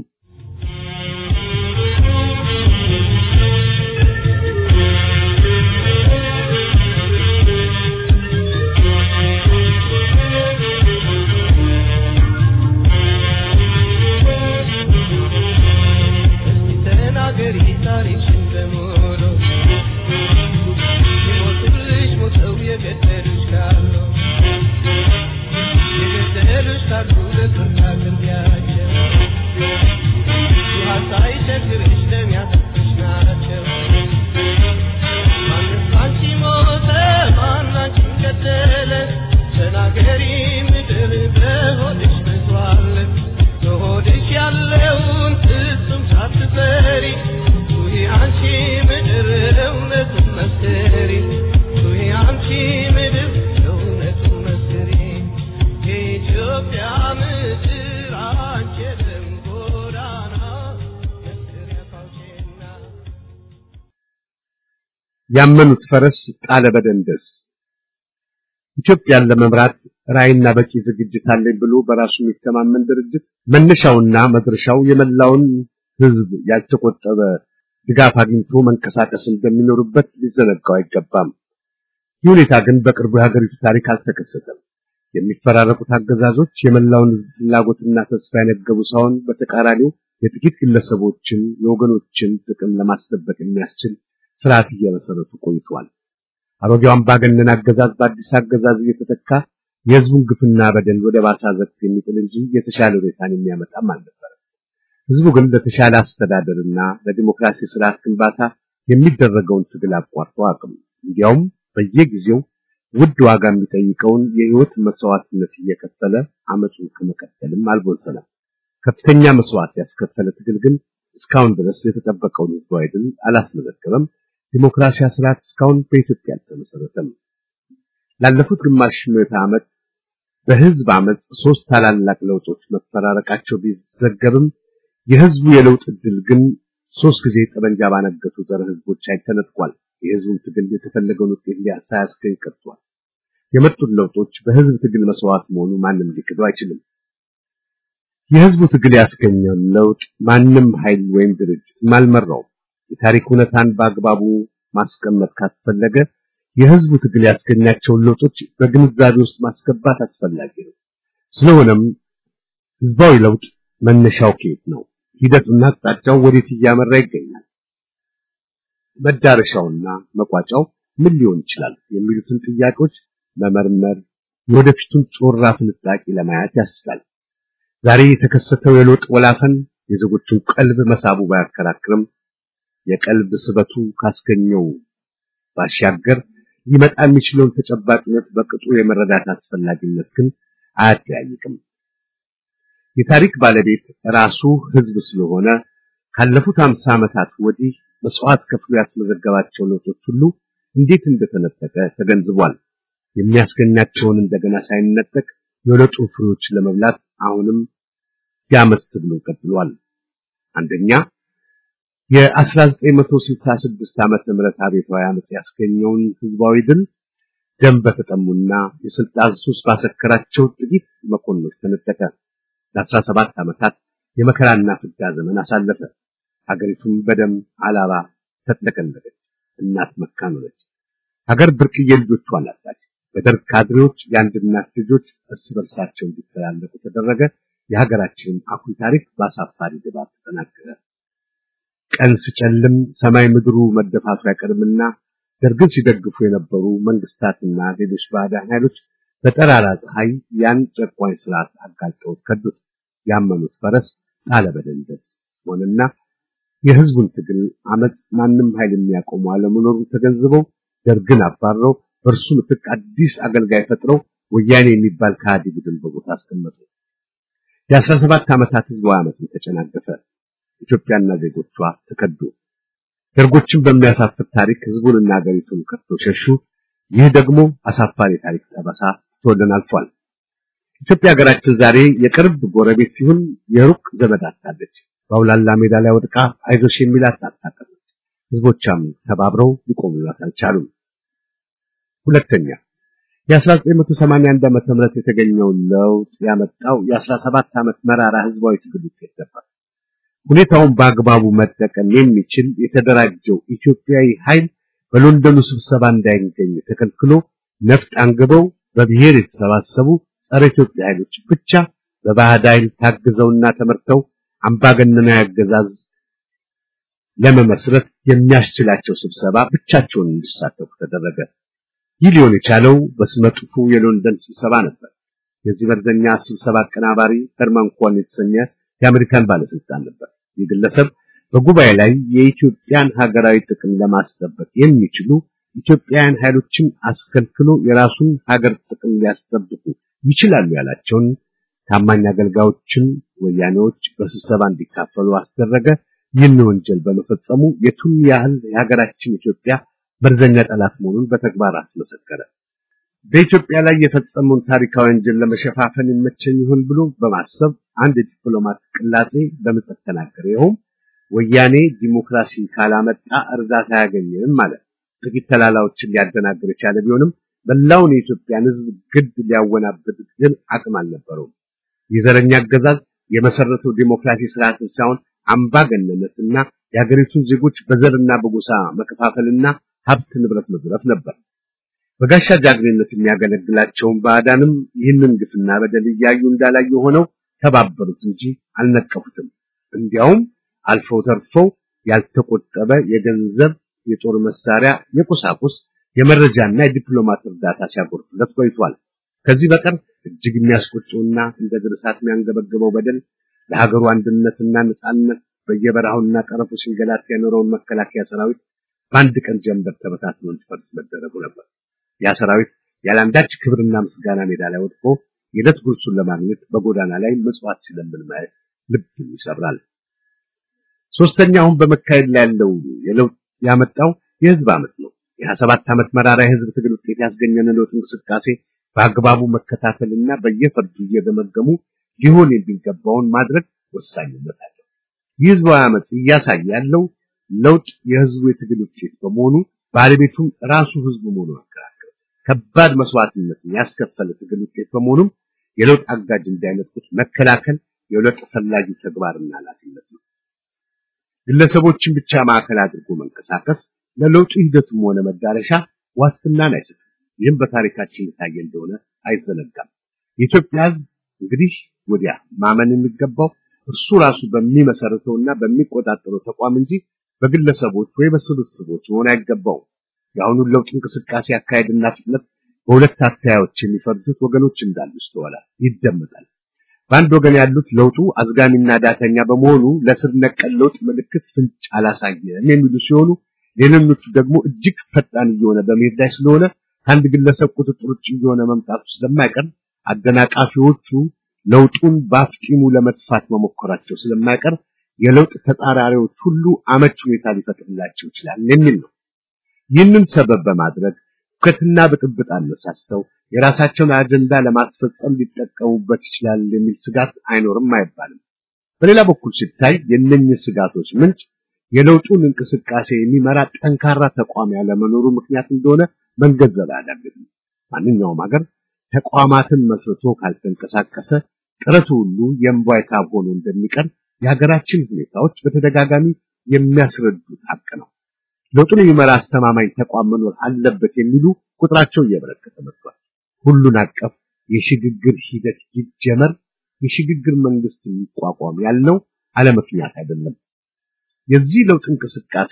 S3: ተናገሪ ታሪክሽን በሙሉ ሲሞቱልሽ ሞተው የገደሉሽ ካሉ የገደሉሽ ካሉ ለፍርድ አቅርቢያቸው ውሃ ሳይቸግርሽ ደም ያፈሰስሽ ናቸው ማንስ አንቺ ሞተ ማን አንቺን ገደለ ተናገሪ ምድር በሆድሽ መቷል በሆድሽ ያለውን ፍጹም ሳትፈሪ ጩኺ አንቺ ምድር እውነቱን መስክሪ ጩኺ አንቺ ምድር እውነቱን መስክሪ የኢትዮጵያ ምድር አንቺ የደም ጎዳና መስክሪያ ፋውቼና
S2: ያመኑት ፈረስ ጣለ በደንደስ ኢትዮጵያን ለመምራት ራዕይና በቂ ዝግጅት አለኝ ብሎ በራሱ የሚተማመን ድርጅት መነሻውና መድረሻው የመላውን ሕዝብ ያልተቆጠበ ድጋፍ አግኝቶ መንቀሳቀስ እንደሚኖርበት ሊዘነጋው አይገባም። ይህ ሁኔታ ግን በቅርቡ የሀገሪቱ ታሪክ አልተከሰተም። የሚፈራረቁት አገዛዞች የመላውን ሕዝብ ፍላጎትና ተስፋ የነገቡ ሳይሆን በተቃራኒው የጥቂት ግለሰቦችን የወገኖችን ጥቅም ለማስጠበቅ የሚያስችል ስርዓት እየመሰረቱ ቆይተዋል። አሮጌው አምባገነን አገዛዝ በአዲስ አገዛዝ እየተተካ የህዝቡን ግፍና በደል ወደ ባሰ አዘቅት የሚጥል እንጂ የተሻለ ሁኔታን የሚያመጣም አልነበረም። ህዝቡ ግን ለተሻለ አስተዳደርና ለዲሞክራሲ ስርዓት ግንባታ የሚደረገውን ትግል አቋርጦ አቅም እንዲያውም በየጊዜው ውድ ዋጋ የሚጠይቀውን የህይወት መስዋዕትነት እየከፈለ አመፁን ከመቀጠልም አልቦዘነም። ከፍተኛ መስዋዕት ያስከፈለ ትግል ግን እስካሁን ድረስ የተጠበቀውን ህዝባዊ ድል አላስመዘገበም። ዲሞክራሲያዊ ስርዓት እስካሁን በኢትዮጵያ አልተመሰረተም። ላለፉት ግማሽ ምዕተ ዓመት በህዝብ አመፅ ሶስት ታላላቅ ለውጦች መፈራረቃቸው ቢዘገብም የህዝቡ የለውጥ እድል ግን ሶስት ጊዜ ጠመንጃ ባነገቱ ዘር ህዝቦች ላይ ተነጥቋል። የህዝቡን ትግል የተፈለገውን ውጤት ሳያስገኝ ቀርቷል። የመጡት ለውጦች በህዝብ ትግል መስዋዕት መሆኑ ማንም ሊክዱ አይችልም። የህዝቡ ትግል ያስገኘው ለውጥ ማንም ኃይል ወይም ድርጅት አልመራውም። የታሪክ እውነታን በአግባቡ ማስቀመጥ ካስፈለገ የህዝቡ ትግል ያስገኛቸውን ለውጦች በግንዛቤ ውስጥ ማስገባት አስፈላጊ ነው። ስለሆነም ህዝባዊ ለውጥ መነሻው ከየት ነው? ሂደቱና አቅጣጫው ወዴት እያመራ ይገኛል? መዳረሻውና መቋጫው ምን ሊሆን ይችላል? የሚሉትን ጥያቄዎች መመርመር የወደፊቱን ጮራ ፍንጣቂ ለማየት ያስችላል። ዛሬ የተከሰተው የለውጥ ወላፈን የዜጎቹን ቀልብ መሳቡ ባያከራክርም የቀልብ ስበቱ ካስገኘው ባሻገር ሊመጣ የሚችለውን ተጨባጭነት በቅጡ የመረዳት አስፈላጊነት ግን አያጠያይቅም። የታሪክ ባለቤት ራሱ ህዝብ ስለሆነ ካለፉት አምሳ ዓመታት ወዲህ መስዋዕት ከፍሎ ያስመዘገባቸው ለውጦች ሁሉ እንዴት እንደተነጠቀ ተገንዝቧል። የሚያስገኛቸውን እንደገና ሳይነጠቅ የለውጡ ፍሬዎች ለመብላት አሁንም ያመስት ብሎ ቀጥሏል። አንደኛ የ1966 ዓመተ ምህረት አብዮታዊ አመጽ ያስገኘውን ህዝባዊ ድል ደም በተጠሙና የስልጣን ሱስ ባሰከራቸው ጥቂት መኮንኖች ተነጠቀ። ለ17 ዓመታት የመከራና ፍዳ ዘመን አሳለፈ። ሀገሪቱም በደም አላባ ተጥለቀለቀች። እናት መካን ሆነች። ሀገር ብርቅዬ ልጆቿን አጣች። በደርግ ካድሬዎች የአንድ እናት ልጆች እርስ በርሳቸው እንዲተላለቁ ተደረገ። የሀገራችንን አኩሪ ታሪክ በአሳፋሪ ድባብ ተጠናቀቀ። ቀን ሲጨልም ሰማይ ምድሩ መደፋቱ አይቀርምና ደርግን ሲደግፉ የነበሩ መንግስታትና ሌሎች ባዕዳን ኃይሎች በጠራራ ፀሐይ ያን ጨቋኝ ስርዓት አጋልጠውት ከዱት። ያመኑት ፈረስ ጣለ በደንደስ ሆነና የህዝቡን ትግል አመፅ ማንም ኃይል የሚያቆሙ አለመኖሩን ተገንዝበው ደርግን አባረው በእርሱ ምትክ አዲስ አገልጋይ ፈጥረው ወያኔ የሚባል ከሃዲ ቡድን በቦታ አስቀመጡ። የአስራ ሰባት ዓመታት ህዝባዊ አመፅን ተጨናገፈ። ኢትዮጵያና ዜጎቿ ተከዱ። ደርጎችን በሚያሳፍር ታሪክ ህዝቡንና ሀገሪቱን ከድተው ሸሹ። ይህ ደግሞ አሳፋሪ ታሪክ ጠበሳ ትቶልን አልፏል። ኢትዮጵያ ሀገራችን ዛሬ የቅርብ ጎረቤት ሲሆን የሩቅ ዘመድ አጣለች። በአውላላ ሜዳ ላይ ወድቃ አይዞሽ የሚላት አጣቀመች። ህዝቦቿም ተባብረው ሊቆሙላት አልቻሉም። ሁለተኛ የ1981 ዓመተ ምህረት የተገኘውን ለውጥ ያመጣው የ17 ዓመት መራራ ህዝባዊ ትግል ውጤት ነበር። ሁኔታውን በአግባቡ መጠቀም የሚችል የተደራጀው ኢትዮጵያዊ ኃይል በሎንደኑ ስብሰባ እንዳይገኝ ተከልክሎ ነፍጥ አንግበው በብሔር የተሰባሰቡ ጸረ ኢትዮጵያ ኃይሎች ብቻ በባዕድ ኃይል ታግዘውና ተመርተው አምባገነናዊ አገዛዝ ለመመስረት የሚያስችላቸው ስብሰባ ብቻቸውን እንዲሳተፉ ተደረገ። ይህ ሊሆን የቻለው በስመጥፉ የሎንደን ስብሰባ ነበር። የዚህ መርዘኛ ስብሰባ አቀናባሪ ሄርማን ኮን የተሰኘ የአሜሪካን ባለስልጣን ነበር። ይህ ግለሰብ በጉባኤ ላይ የኢትዮጵያን ሀገራዊ ጥቅም ለማስጠበቅ የሚችሉ ኢትዮጵያውያን ኃይሎችን አስከልክሎ የራሱን ሀገር ጥቅም ሊያስጠብቁ ይችላሉ ያላቸውን ታማኝ አገልጋዮችን ወያኔዎች በስብሰባ እንዲካፈሉ አስደረገ። ይህን ወንጀል በመፈጸሙ የቱን ያህል የሀገራችን ኢትዮጵያ መርዘኛ ጠላት መሆኑን በተግባር አስመሰከረ። በኢትዮጵያ ላይ የፈጸመውን ታሪካዊ ወንጀል ለመሸፋፈን ይመቸኝ ይሆን ብሎ በማሰብ አንድ የዲፕሎማት ቅላጼ በምጸት ተናገረ። ይኸውም ወያኔ ዲሞክራሲ ካላመጣ እርዳታ አያገኝም ማለት ጥቂት ተላላዎችን ሊያደናግር የቻለ ቢሆንም መላውን የኢትዮጵያን ሕዝብ ግድ ሊያወናብድ ግን አቅም አልነበረውም። የዘረኛ አገዛዝ የመሰረተው ዲሞክራሲ ስርዓትን ሳይሆን አምባገነንነትና የሀገሪቱን ዜጎች በዘርና በጎሳ መከፋፈልና ሀብት ንብረት መዝረፍ ነበር። በጋሻ ጃግሬነት የሚያገለግላቸውን ባዕዳንም ይህንን ግፍና በደል እያዩ እንዳላዩ ሆነው ተባበሩት እንጂ አልነቀፉትም። እንዲያውም አልፈው ተርፈው ያልተቆጠበ የገንዘብ፣ የጦር መሳሪያ፣ የቁሳቁስ፣ የመረጃና የዲፕሎማት እርዳታ ሲያጎርፍለት ቆይቷል። ከዚህ በቀር እጅግ የሚያስቆጨውና እንደ ድር እሳት የሚያንገበግበው በደል ለሀገሩ አንድነትና ነጻነት በየበረሃውና ጠረፉ ሲንገላት የኖረውን መከላከያ ሰራዊት በአንድ ቀን ጀንበር ተበታትኖ እንዲፈርስ መደረጉ ነበር። ያ ሰራዊት ያለአንዳች ክብርና ምስጋና ሜዳ ላይ ወድቆ የዕለት ጉርሱን ለማግኘት በጎዳና ላይ ምጽዋት ሲለምን ማየት ልብ ይሰብራል። ሶስተኛ አሁን በመካሄድ ላይ ያለው የለውጥ ያመጣው የህዝብ አመጽ ነው። የሀያ ሰባት ዓመት መራራ የህዝብ ትግል ውጤት ያስገኘን ለውጥ እንቅስቃሴ በአግባቡ መከታተልና በየፈርጁ እየገመገሙ ሊሆን የሚገባውን ማድረግ ወሳኝነት አለው። ይህ ህዝባዊ አመጽ እያሳየ ያለው ለውጥ የህዝቡ የትግል ውጤት በመሆኑ ባለቤቱም ራሱ ህዝቡ መሆኑ አከራከረ። ከባድ መስዋዕትነትን ያስከፈለ ትግል ውጤት በመሆኑም የለውጥ አጋጅ እንዳይነጥቁት መከላከል የለውጥ ፈላጊ ተግባርና ኃላፊነት ነው። ግለሰቦችን ብቻ ማዕከል አድርጎ መንቀሳቀስ ለለውጡ ሂደቱም ሆነ መዳረሻ ዋስትናን አይሰጥም። ይህም በታሪካችን የታየ እንደሆነ አይዘነጋም። የኢትዮጵያ ህዝብ እንግዲህ ወዲያ ማመን የሚገባው እርሱ ራሱ በሚመሰርተውና በሚቆጣጠረው ተቋም እንጂ በግለሰቦች ወይ በስብስቦች መሆን አይገባውም። የአሁኑን ለውጥ እንቅስቃሴ አካሄድና ፍጥነት በሁለት አተያዮች የሚፈርጁት ወገኖች እንዳሉ ይስተዋላል፣ ይደመጣል። በአንድ ወገን ያሉት ለውጡ አዝጋሚና ዳተኛ በመሆኑ ለስር ነቀል ለውጥ ምልክት ፍንጭ አላሳየም የሚሉ ሲሆኑ፣ ሌሎቹ ደግሞ እጅግ ፈጣን እየሆነ በመሄድ ላይ ስለሆነ ከአንድ ግለሰብ ቁጥጥር ውጭ እየሆነ መምጣቱ ስለማይቀር አደናቃፊዎቹ ለውጡን በአፍጢሙ ለመጥፋት መሞከራቸው ስለማይቀር የለውጥ ተጻራሪዎች ሁሉ አመች ሁኔታ ሊፈጥርላቸው ይችላል የሚል ነው። ይህንን ሰበብ በማድረግ ሁከትና ብጥብጥ አነሳስተው የራሳቸውን አጀንዳ ለማስፈጸም ሊጠቀሙበት ይችላል የሚል ስጋት አይኖርም አይባልም። በሌላ በኩል ሲታይ የእነኝህ ስጋቶች ምንጭ የለውጡን እንቅስቃሴ የሚመራ ጠንካራ ተቋም ያለመኖሩ ምክንያት እንደሆነ መንገንዘብ አያዳግትም። ማንኛውም ሀገር ተቋማትን መስርቶ ካልተንቀሳቀሰ ጥረቱ ሁሉ የእምቧይ ካብ ሆኖ እንደሚቀር የሀገራችን ሁኔታዎች በተደጋጋሚ የሚያስረዱት ሀቅ ነው። ለውጡን የሚመራ አስተማማኝ ተቋም መኖር አለበት የሚሉ ቁጥራቸው እየበረከተ መጥቷል። ሁሉን አቀፍ የሽግግር ሂደት ይጀመር፣ የሽግግር መንግስት የሚቋቋም ያልነው አለምክንያት አይደለም። የዚህ ለውጥ እንቅስቃሴ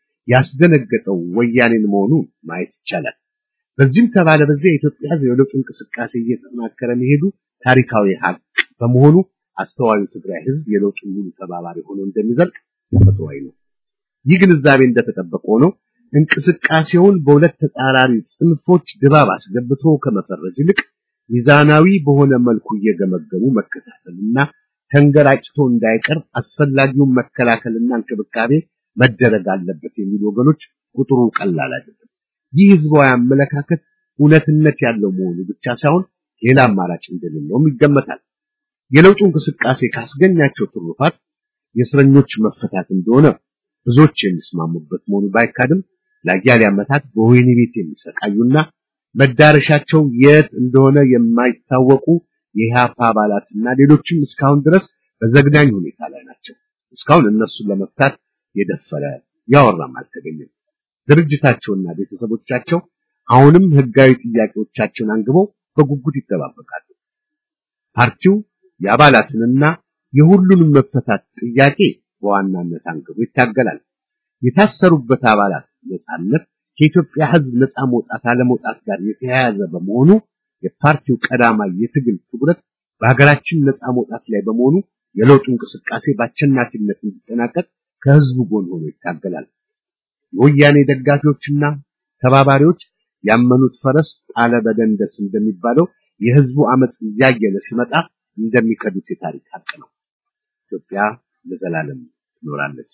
S2: ያስደነገጠው ወያኔን መሆኑ ማየት ይቻላል። በዚህም ተባለ በዚያ የኢትዮጵያ ሕዝብ የለውጥ እንቅስቃሴ እየተጠናከረ መሄዱ ታሪካዊ ሀቅ በመሆኑ አስተዋዩ ትግራይ ሕዝብ የለውጡ ሙሉ ተባባሪ ሆኖ እንደሚዘልቅ ተፈጥሯዊ ነው። ይህ ግንዛቤ እንደተጠበቀ ሆኖ እንቅስቃሴውን በሁለት ተጻራሪ ጽንፎች ድባብ አስገብቶ ከመፈረጅ ይልቅ ሚዛናዊ በሆነ መልኩ እየገመገሙ መከታተልና ተንገራጭቶ እንዳይቀር አስፈላጊውን መከላከልና እንክብካቤ መደረግ አለበት የሚሉ ወገኖች ቁጥሩ ቀላል አይደለም። ይህ ህዝባዊ አመለካከት እውነትነት ያለው መሆኑ ብቻ ሳይሆን ሌላ አማራጭ እንደሌለውም ይገመታል። የለውጡ እንቅስቃሴ ካስገኛቸው ትሩፋት የእስረኞች መፈታት እንደሆነ ብዙዎች የሚስማሙበት መሆኑ ባይካድም ለአያሌ ዓመታት በወህኒ ቤት የሚሰቃዩና መዳረሻቸው የት እንደሆነ የማይታወቁ የኢህአፓ አባላትና ሌሎችም እስካሁን ድረስ በዘግናኝ ሁኔታ ላይ ናቸው። እስካሁን እነሱን ለመፍታት የደፈረ ያወራም አልተገኘም። ድርጅታቸውና ቤተሰቦቻቸው አሁንም ህጋዊ ጥያቄዎቻቸውን አንግበው በጉጉት ይጠባበቃሉ። ፓርቲው የአባላትንና የሁሉንም መፈታት ጥያቄ በዋናነት አንግቦ ይታገላል። የታሰሩበት አባላት ነጻነት ከኢትዮጵያ ህዝብ ነጻ መውጣት አለመውጣት ጋር የተያያዘ በመሆኑ የፓርቲው ቀዳማይ የትግል ትኩረት በሀገራችን ነጻ መውጣት ላይ በመሆኑ የለውጡ እንቅስቃሴ በአሸናፊነት እንዲጠናቀቅ ከህዝቡ ጎን ሆኖ ይታገላል። የወያኔ ደጋፊዎችና ተባባሪዎች ያመኑት ፈረስ ጣለ በደንደስ እንደሚባለው የህዝቡ አመጽ እያየለ ሲመጣ እንደሚከዱት የታሪክ ሀቅ ነው። ኢትዮጵያ ለዘላለም ትኖራለች።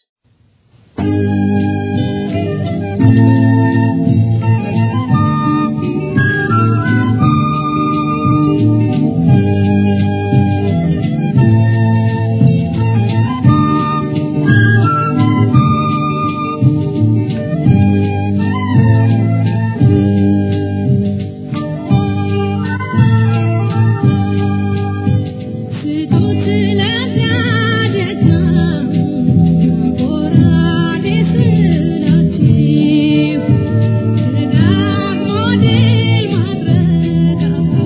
S4: ስጡት ለዚያጀት ጎራዴ ስላችሁ ደጋግሞ ድል ማድረግ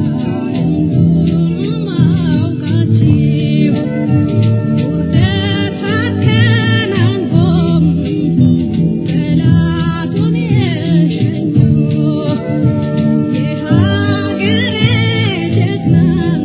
S4: ሁሉም አውቃችሁ ውርደት አከናንቦም ጠላቱን የሸኙ የሀገሬ ጀግና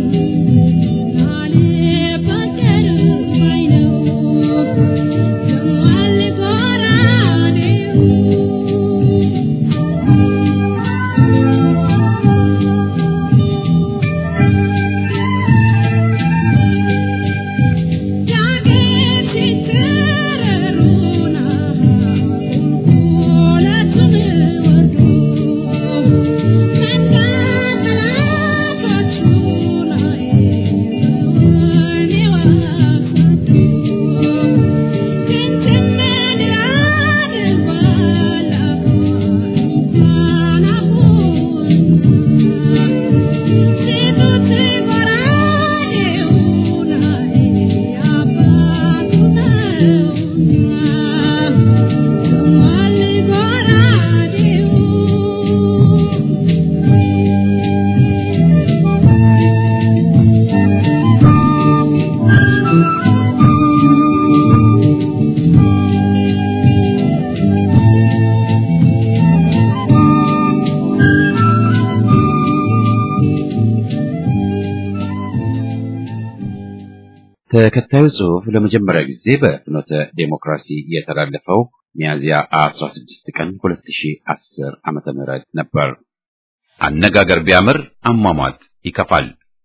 S1: ተከታዩ ጽሑፍ ለመጀመሪያ ጊዜ በፍኖተ ዴሞክራሲ የተላለፈው ሚያዝያ 16 ቀን 2010 ዓመተ ምህረት ነበር። አነጋገር ቢያምር አሟሟት ይከፋል።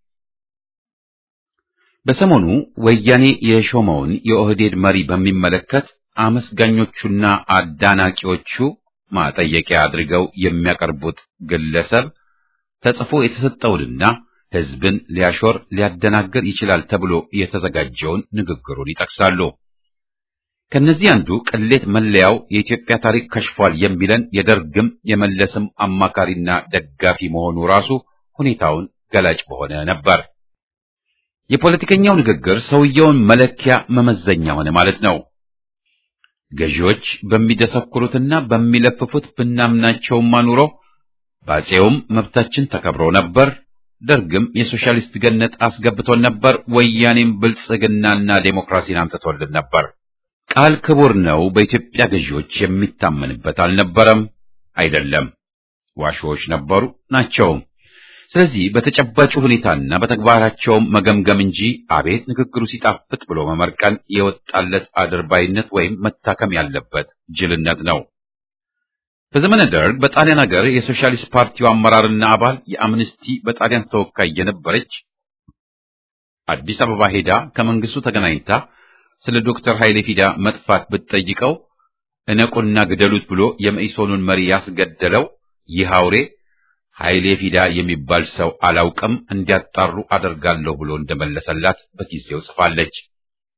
S1: በሰሞኑ ወያኔ የሾመውን የኦህዴድ መሪ በሚመለከት አመስጋኞቹና አዳናቂዎቹ ማጠየቂያ አድርገው የሚያቀርቡት ግለሰብ ተጽፎ የተሰጠውንና ሕዝብን ሊያሾር ሊያደናግር ይችላል ተብሎ የተዘጋጀውን ንግግሩን ይጠቅሳሉ። ከነዚህ አንዱ ቅሌት መለያው የኢትዮጵያ ታሪክ ከሽፏል የሚለን የደርግም የመለስም አማካሪና ደጋፊ መሆኑ ራሱ ሁኔታውን ገላጭ በሆነ ነበር። የፖለቲከኛው ንግግር ሰውየውን መለኪያ መመዘኛ ሆነ ማለት ነው። ገዢዎች በሚደሰኩሩትና በሚለፍፉት ብናምናቸውም አኑሮ ባጼውም መብታችን ተከብሮ ነበር። ደርግም የሶሻሊስት ገነት አስገብቶን ነበር። ወያኔም ብልጽግናና ዴሞክራሲን አምጥቶልን ነበር። ቃል ክቡር ነው። በኢትዮጵያ ገዢዎች የሚታመንበት አልነበረም፣ አይደለም። ዋሾዎች ነበሩ ናቸውም። ስለዚህ በተጨባጭ ሁኔታና በተግባራቸውም መገምገም እንጂ አቤት ንግግሩ ሲጣፍጥ ብሎ መመርቀን የወጣለት አድርባይነት ወይም መታከም ያለበት ጅልነት ነው። በዘመነ ደርግ በጣሊያን ሀገር የሶሻሊስት ፓርቲው አመራርና አባል የአምነስቲ በጣሊያን ተወካይ የነበረች አዲስ አበባ ሄዳ ከመንግስቱ ተገናኝታ ስለ ዶክተር ኃይሌ ፊዳ መጥፋት ብትጠይቀው እነቁና ግደሉት ብሎ የመኢሶኑን መሪ ያስገደለው ይህ አውሬ ኃይሌ ፊዳ የሚባል ሰው አላውቅም፣ እንዲያጣሩ አደርጋለሁ ብሎ እንደመለሰላት በጊዜው ጽፋለች።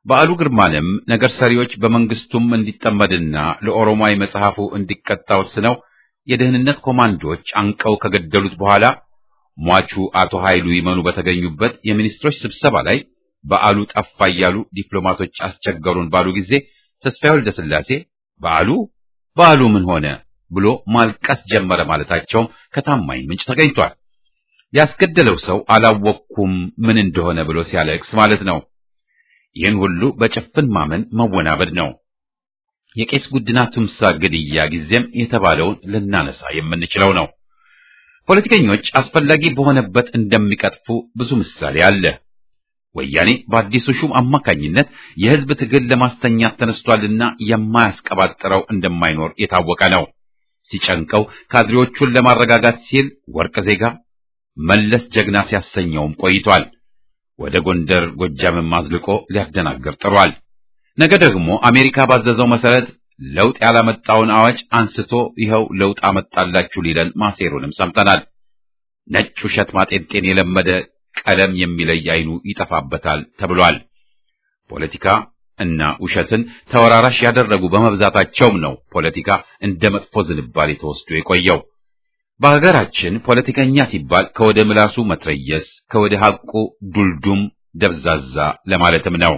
S1: በዓሉ ግርማንም ነገር ሰሪዎች በመንግስቱም እንዲጠመድና ለኦሮማይ መጽሐፉ እንዲቀጣ ወስነው የደህንነት ኮማንዶዎች አንቀው ከገደሉት በኋላ ሟቹ አቶ ኃይሉ ይመኑ በተገኙበት የሚኒስትሮች ስብሰባ ላይ በዓሉ ጠፋ እያሉ ዲፕሎማቶች አስቸገሩን ባሉ ጊዜ ተስፋዬ ወልደ ሥላሴ በዓሉ በዓሉ ምን ሆነ ብሎ ማልቀስ ጀመረ ማለታቸውም ከታማኝ ምንጭ ተገኝቷል። ያስገደለው ሰው አላወቅኩም ምን እንደሆነ ብሎ ሲያለቅስ ማለት ነው። ይህን ሁሉ በጭፍን ማመን መወናበድ ነው። የቄስ ጉድና ቱምሳ ግድያ ጊዜም የተባለውን ልናነሳ የምንችለው ነው። ፖለቲከኞች አስፈላጊ በሆነበት እንደሚቀጥፉ ብዙ ምሳሌ አለ። ወያኔ በአዲሱ ሹም አማካኝነት የህዝብ ትግል ለማስተኛት ተነስቷልና የማያስቀባጥረው እንደማይኖር የታወቀ ነው። ሲጨንቀው ካድሬዎቹን ለማረጋጋት ሲል ወርቅ ዜጋ መለስ ጀግና ሲያሰኘውም ቆይቷል። ወደ ጎንደር ጎጃምን ማዝልቆ ሊያደናግር ጥሯል። ነገ ደግሞ አሜሪካ ባዘዘው መሰረት ለውጥ ያላመጣውን አዋጅ አንስቶ ይኸው ለውጥ አመጣላችሁ ሊለን ማሴሩንም ሰምተናል። ነጭ ውሸት ማጤንጤን የለመደ ቀለም የሚለይ አይኑ ይጠፋበታል ተብሏል። ፖለቲካ እና ውሸትን ተወራራሽ ያደረጉ በመብዛታቸውም ነው ፖለቲካ እንደ መጥፎ ዝንባሌ ተወስዶ የቆየው። በሀገራችን ፖለቲከኛ ሲባል ከወደ ምላሱ መትረየስ፣ ከወደ ሐቁ ዱልዱም ደብዛዛ ለማለትም ነው።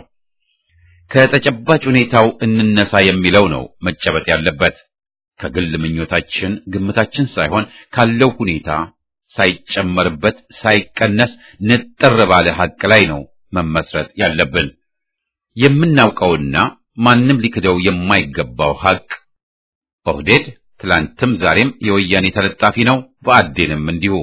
S1: ከተጨባጭ ሁኔታው እንነሳ የሚለው ነው መጨበጥ ያለበት። ከግል ምኞታችን ግምታችን ሳይሆን ካለው ሁኔታ ሳይጨመርበት ሳይቀነስ ንጥር ባለ ሐቅ ላይ ነው መመስረት ያለብን። የምናውቀውና ማንም ሊክደው የማይገባው ሐቅ ኦህዴድ ትላንትም ዛሬም የወያኔ ተለጣፊ ነው፣ ብአዴንም እንዲሁ።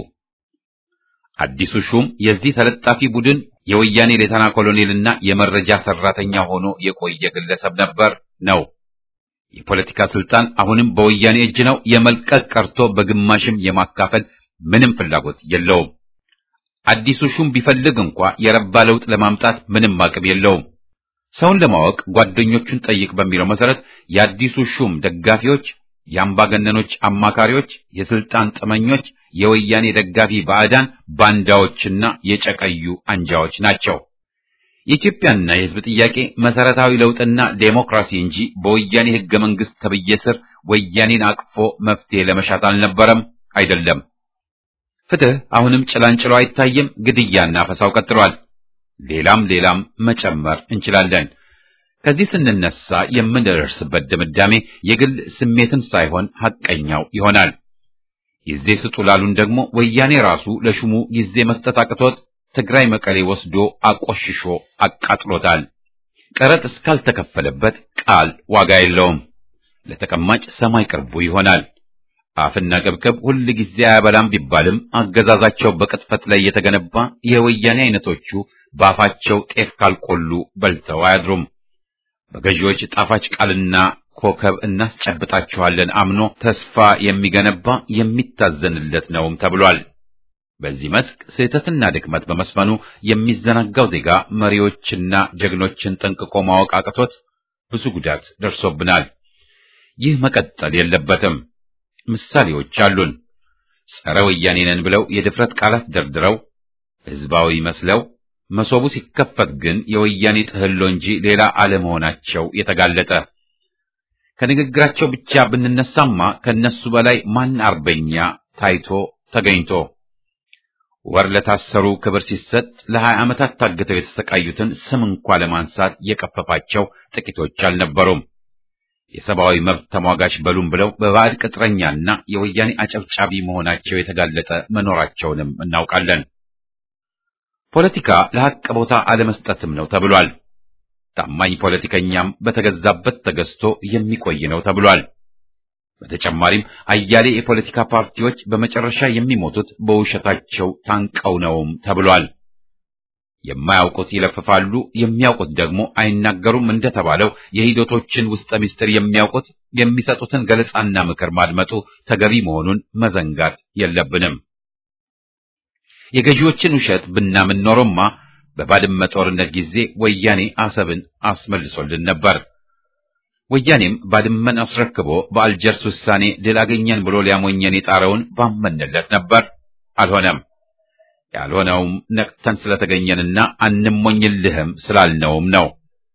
S1: አዲሱ ሹም የዚህ ተለጣፊ ቡድን የወያኔ ሌተና ኮሎኔልና የመረጃ ሰራተኛ ሆኖ የቆየ ግለሰብ ነበር ነው። የፖለቲካ ስልጣን አሁንም በወያኔ እጅ ነው። የመልቀቅ ቀርቶ በግማሽም የማካፈል ምንም ፍላጎት የለውም። አዲሱ ሹም ቢፈልግ እንኳ የረባ ለውጥ ለማምጣት ምንም አቅም የለውም። ሰውን ለማወቅ ጓደኞቹን ጠይቅ በሚለው መሰረት የአዲሱ ሹም ደጋፊዎች፣ የአምባገነኖች አማካሪዎች፣ የስልጣን ጥመኞች፣ የወያኔ ደጋፊ ባዕዳን፣ ባንዳዎችና የጨቀዩ አንጃዎች ናቸው። የኢትዮጵያና የሕዝብ ጥያቄ መሰረታዊ ለውጥና ዴሞክራሲ እንጂ በወያኔ ሕገ መንግሥት ተብዬ ስር ወያኔን አቅፎ መፍትሄ ለመሻት አልነበረም፣ አይደለም። ፍትህ አሁንም ጭላንጭሎ አይታይም። ግድያና ፈሳው ቀጥሏል። ሌላም ሌላም መጨመር እንችላለን። ከዚህ ስንነሳ የምንደርስበት ድምዳሜ የግል ስሜትን ሳይሆን ሐቀኛው ይሆናል። ጊዜ ስጡ ላሉን ደግሞ ወያኔ ራሱ ለሹሙ ጊዜ መስጠት አቅቶት ትግራይ መቀሌ ወስዶ አቆሽሾ አቃጥሎታል። ቀረጥ እስካልተከፈለበት ቃል ዋጋ የለውም። ለተቀማጭ ሰማይ ቅርቡ ይሆናል። አፍና ቅብቅብ ሁል ጊዜ አያበላም ቢባልም አገዛዛቸው በቅጥፈት ላይ የተገነባ የወያኔ አይነቶቹ በአፋቸው ጤፍ ካልቆሉ በልተው አያድሩም። በገዢዎች ጣፋጭ ቃልና ኮከብ እናስጨብጣችኋለን አምኖ ተስፋ የሚገነባ የሚታዘንለት ነውም ተብሏል። በዚህ መስክ ስህተትና ድክመት በመስፈኑ የሚዘናጋው ዜጋ መሪዎችና ጀግኖችን ጠንቅቆ ማወቅ አቅቶት ብዙ ጉዳት ደርሶብናል። ይህ መቀጠል የለበትም። ምሳሌዎች አሉን። ጸረ ወያኔ ነን ብለው የድፍረት ቃላት ደርድረው ህዝባዊ መስለው መሶቡ ሲከፈት ግን የወያኔ ጥህሎ እንጂ ሌላ አለመሆናቸው የተጋለጠ ከንግግራቸው ብቻ ብንነሳማ ከነሱ በላይ ማን አርበኛ ታይቶ ተገኝቶ ወር ለታሰሩ ክብር ሲሰጥ ለሀያ ዓመታት ታግተው የተሰቃዩትን ስም እንኳ ለማንሳት የቀፈፋቸው ጥቂቶች አልነበሩም። የሰብአዊ መብት ተሟጋች በሉም ብለው በባዕድ ቅጥረኛና የወያኔ አጨብጫቢ መሆናቸው የተጋለጠ መኖራቸውንም እናውቃለን። ፖለቲካ ለሐቅ ቦታ አለመስጠትም ነው ተብሏል። ታማኝ ፖለቲከኛም በተገዛበት ተገዝቶ የሚቆይ ነው ተብሏል። በተጨማሪም አያሌ የፖለቲካ ፓርቲዎች በመጨረሻ የሚሞቱት በውሸታቸው ታንቀው ነውም ተብሏል። የማያውቁት ይለፍፋሉ፣ የሚያውቁት ደግሞ አይናገሩም እንደተባለው የሂደቶችን ውስጠ ምስጢር የሚያውቁት የሚሰጡትን ገለጻና ምክር ማድመጡ ተገቢ መሆኑን መዘንጋት የለብንም። የገዢዎችን ውሸት ብናምን ኖሮማ በባድመ ጦርነት ጊዜ ወያኔ አሰብን አስመልሶልን ነበር። ወያኔም ባድመን አስረክቦ በአልጀርስ ውሳኔ ድል አገኘን ብሎ ሊያሞኘን የጣረውን ባመንለት ነበር። አልሆነም። ያልሆነውም ነቅተን ስለተገኘንና አንሞኝልህም ስላልነውም ነው።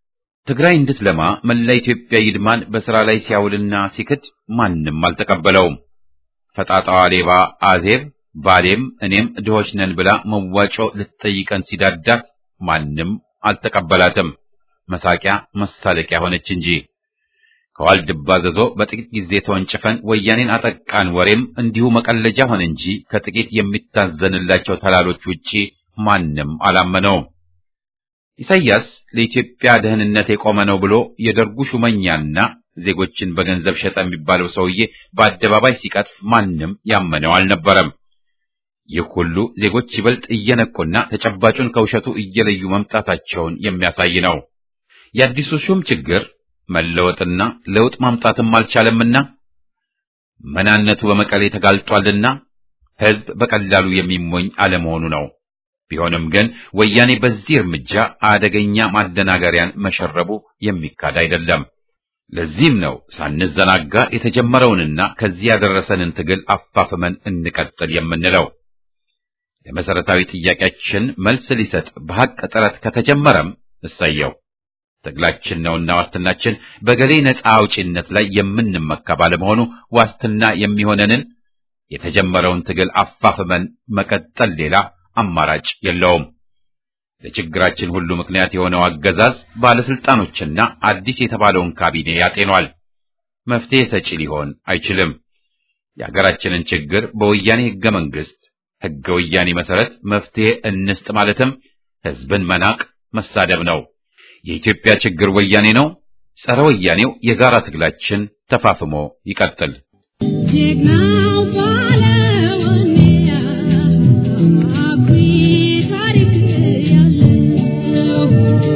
S1: ትግራይ እንድትለማ መላ ኢትዮጵያ ይድማን በሥራ ላይ ሲያውልና ሲክድ ማንም አልተቀበለውም። ፈጣጣዋ ሌባ አዜብ ባሌም እኔም ድሆች ነን ብላ መዋጮ ልትጠይቀን ሲዳዳት ማንም አልተቀበላትም። መሳቂያ መሳለቂያ ሆነች እንጂ ከዋልድባ ዘዞ በጥቂት ጊዜ ተወንጭፈን ወያኔን አጠቃን ወሬም እንዲሁ መቀለጃ ሆነ እንጂ ከጥቂት የሚታዘንላቸው ተላሎች ውጪ ማንም አላመነውም። ኢሳይያስ ለኢትዮጵያ ደህንነት የቆመ ነው ብሎ የደርጉ ሹመኛና ዜጎችን በገንዘብ ሸጠ የሚባለው ሰውዬ በአደባባይ ሲቀጥፍ ማንም ያመነው አልነበረም። ይህ ሁሉ ዜጎች ይበልጥ እየነቁና ተጨባጩን ከውሸቱ እየለዩ መምጣታቸውን የሚያሳይ ነው። የአዲሱ ሹም ችግር መለወጥና ለውጥ ማምጣትም አልቻለምና መናነቱ በመቀሌ ተጋልጧልና ሕዝብ በቀላሉ የሚሞኝ አለመሆኑ ነው። ቢሆንም ግን ወያኔ በዚህ እርምጃ አደገኛ ማደናገሪያን መሸረቡ የሚካድ አይደለም። ለዚህም ነው ሳንዘናጋ የተጀመረውንና ከዚህ ያደረሰንን ትግል አፋፍመን እንቀጥል የምንለው። ለመሰረታዊ ጥያቄያችን መልስ ሊሰጥ በሐቅ ጥረት ከተጀመረም እሰየው። ትግላችን ነውና ዋስትናችን በገሌ ነፃ አውጪነት ላይ የምንመካ ባለመሆኑ ዋስትና የሚሆነንን የተጀመረውን ትግል አፋፍመን መቀጠል ሌላ አማራጭ የለውም። ለችግራችን ሁሉ ምክንያት የሆነው አገዛዝ ባለስልጣኖችና አዲስ የተባለውን ካቢኔ ያጤኗል። መፍትሄ ሰጪ ሊሆን አይችልም። የሀገራችንን ችግር በወያኔ ህገ መንግስት ህገ ወያኔ መሰረት መፍትሄ እንስጥ ማለትም ህዝብን መናቅ መሳደብ ነው። የኢትዮጵያ ችግር ወያኔ ነው። ጸረ ወያኔው የጋራ ትግላችን ተፋፍሞ ይቀጥል።
S4: ጀግናው ባለወኔያ አኩሪ ታሪክ ያለው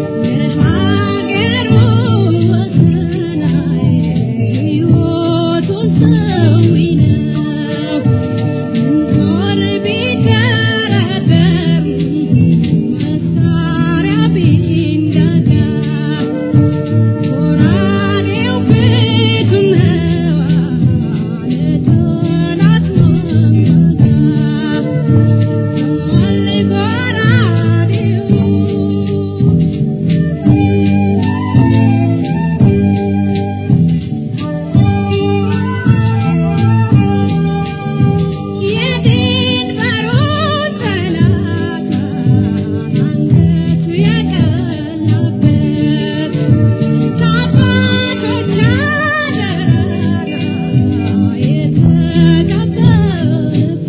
S4: ለሀገሩ ወሰናይ ሕይወቱን ሰዊ ነው። ጦር ቢደረደር መሳሪያ ቢንጋጋ ጎራዴው ፊቱ ነው ለጠላት መንገጋ አለ ጎራዴው የድንበሩ ጠላት አንገቱ የቀላበት ከአባቶች አደራ የተቀበለበት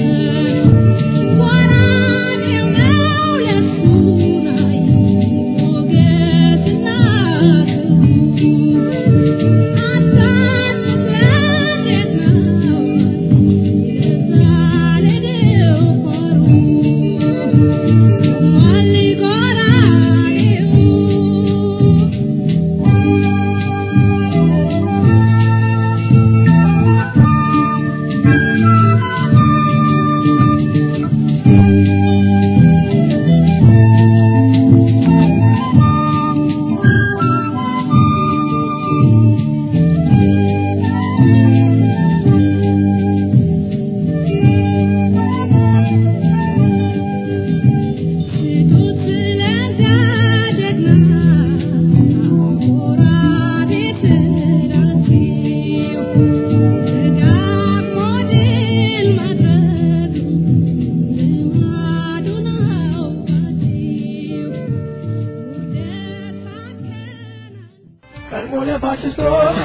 S4: ወራጅው ነው ለሱ ላይ ሞገስና ክብሩ አሳልፍ ለጀግናው የዛለደው ፎሩ አለ ጎራዴው ሽቱት ለዚያ ጀግና ጎራዴ ስላችሁ ተጋድሞ ድል ማድረግ ልማዱ ናውቃችሁ ውርደት ሳከናል
S3: ቀድሞ ለፋሽስቶች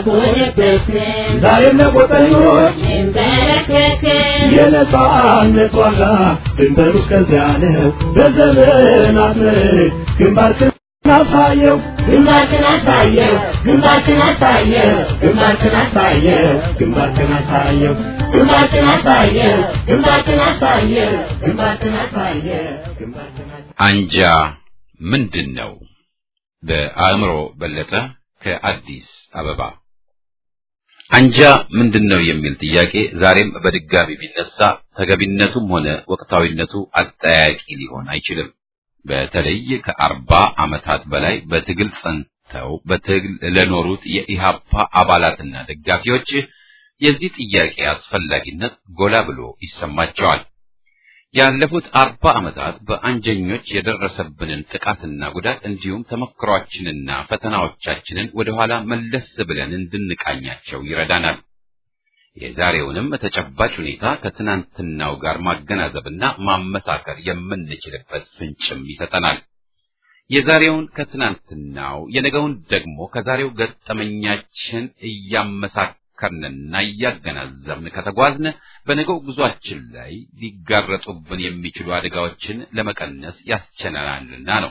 S3: ዛሬም ለጎጠኞች የነጻነት ዋጋ ድንበሩ እስከዚያ ነው። በዘመናት ምርክ ግንባርክን አሳየው
S5: ግንባርክን አሳየው ግንባርክን አሳየው ግንባርክን አሳየው
S3: ግንባርክን አሳየው
S5: ግንባርክን አሳየው ግንባርክን አሳየው ግንባርክን አሳየው
S3: ግንባርክን አሳየው
S1: አንጃ ምንድን ነው? በአእምሮ በለጠ ከአዲስ አበባ። አንጃ ምንድን ነው የሚል ጥያቄ ዛሬም በድጋሚ ቢነሳ ተገቢነቱም ሆነ ወቅታዊነቱ አጠያቂ ሊሆን አይችልም። በተለይ ከአርባ ዓመታት በላይ በትግል ጸንተው በትግል ለኖሩት የኢሃፓ አባላትና ደጋፊዎች የዚህ ጥያቄ አስፈላጊነት ጎላ ብሎ ይሰማቸዋል። ያለፉት አርባ ዓመታት በአንጀኞች የደረሰብንን ጥቃትና ጉዳት እንዲሁም ተመክሯችንና ፈተናዎቻችንን ወደኋላ መለስ ብለን እንድንቃኛቸው ይረዳናል። የዛሬውንም ተጨባጭ ሁኔታ ከትናንትናው ጋር ማገናዘብና ማመሳከር የምንችልበት ፍንጭም ይሰጠናል። የዛሬውን ከትናንትናው የነገውን ደግሞ ከዛሬው ገጠመኛችን እያመሳከርንና እያገናዘብን ከተጓዝን በነገው ጉዟችን ላይ ሊጋረጡብን የሚችሉ አደጋዎችን ለመቀነስ ያስችለናልና ነው።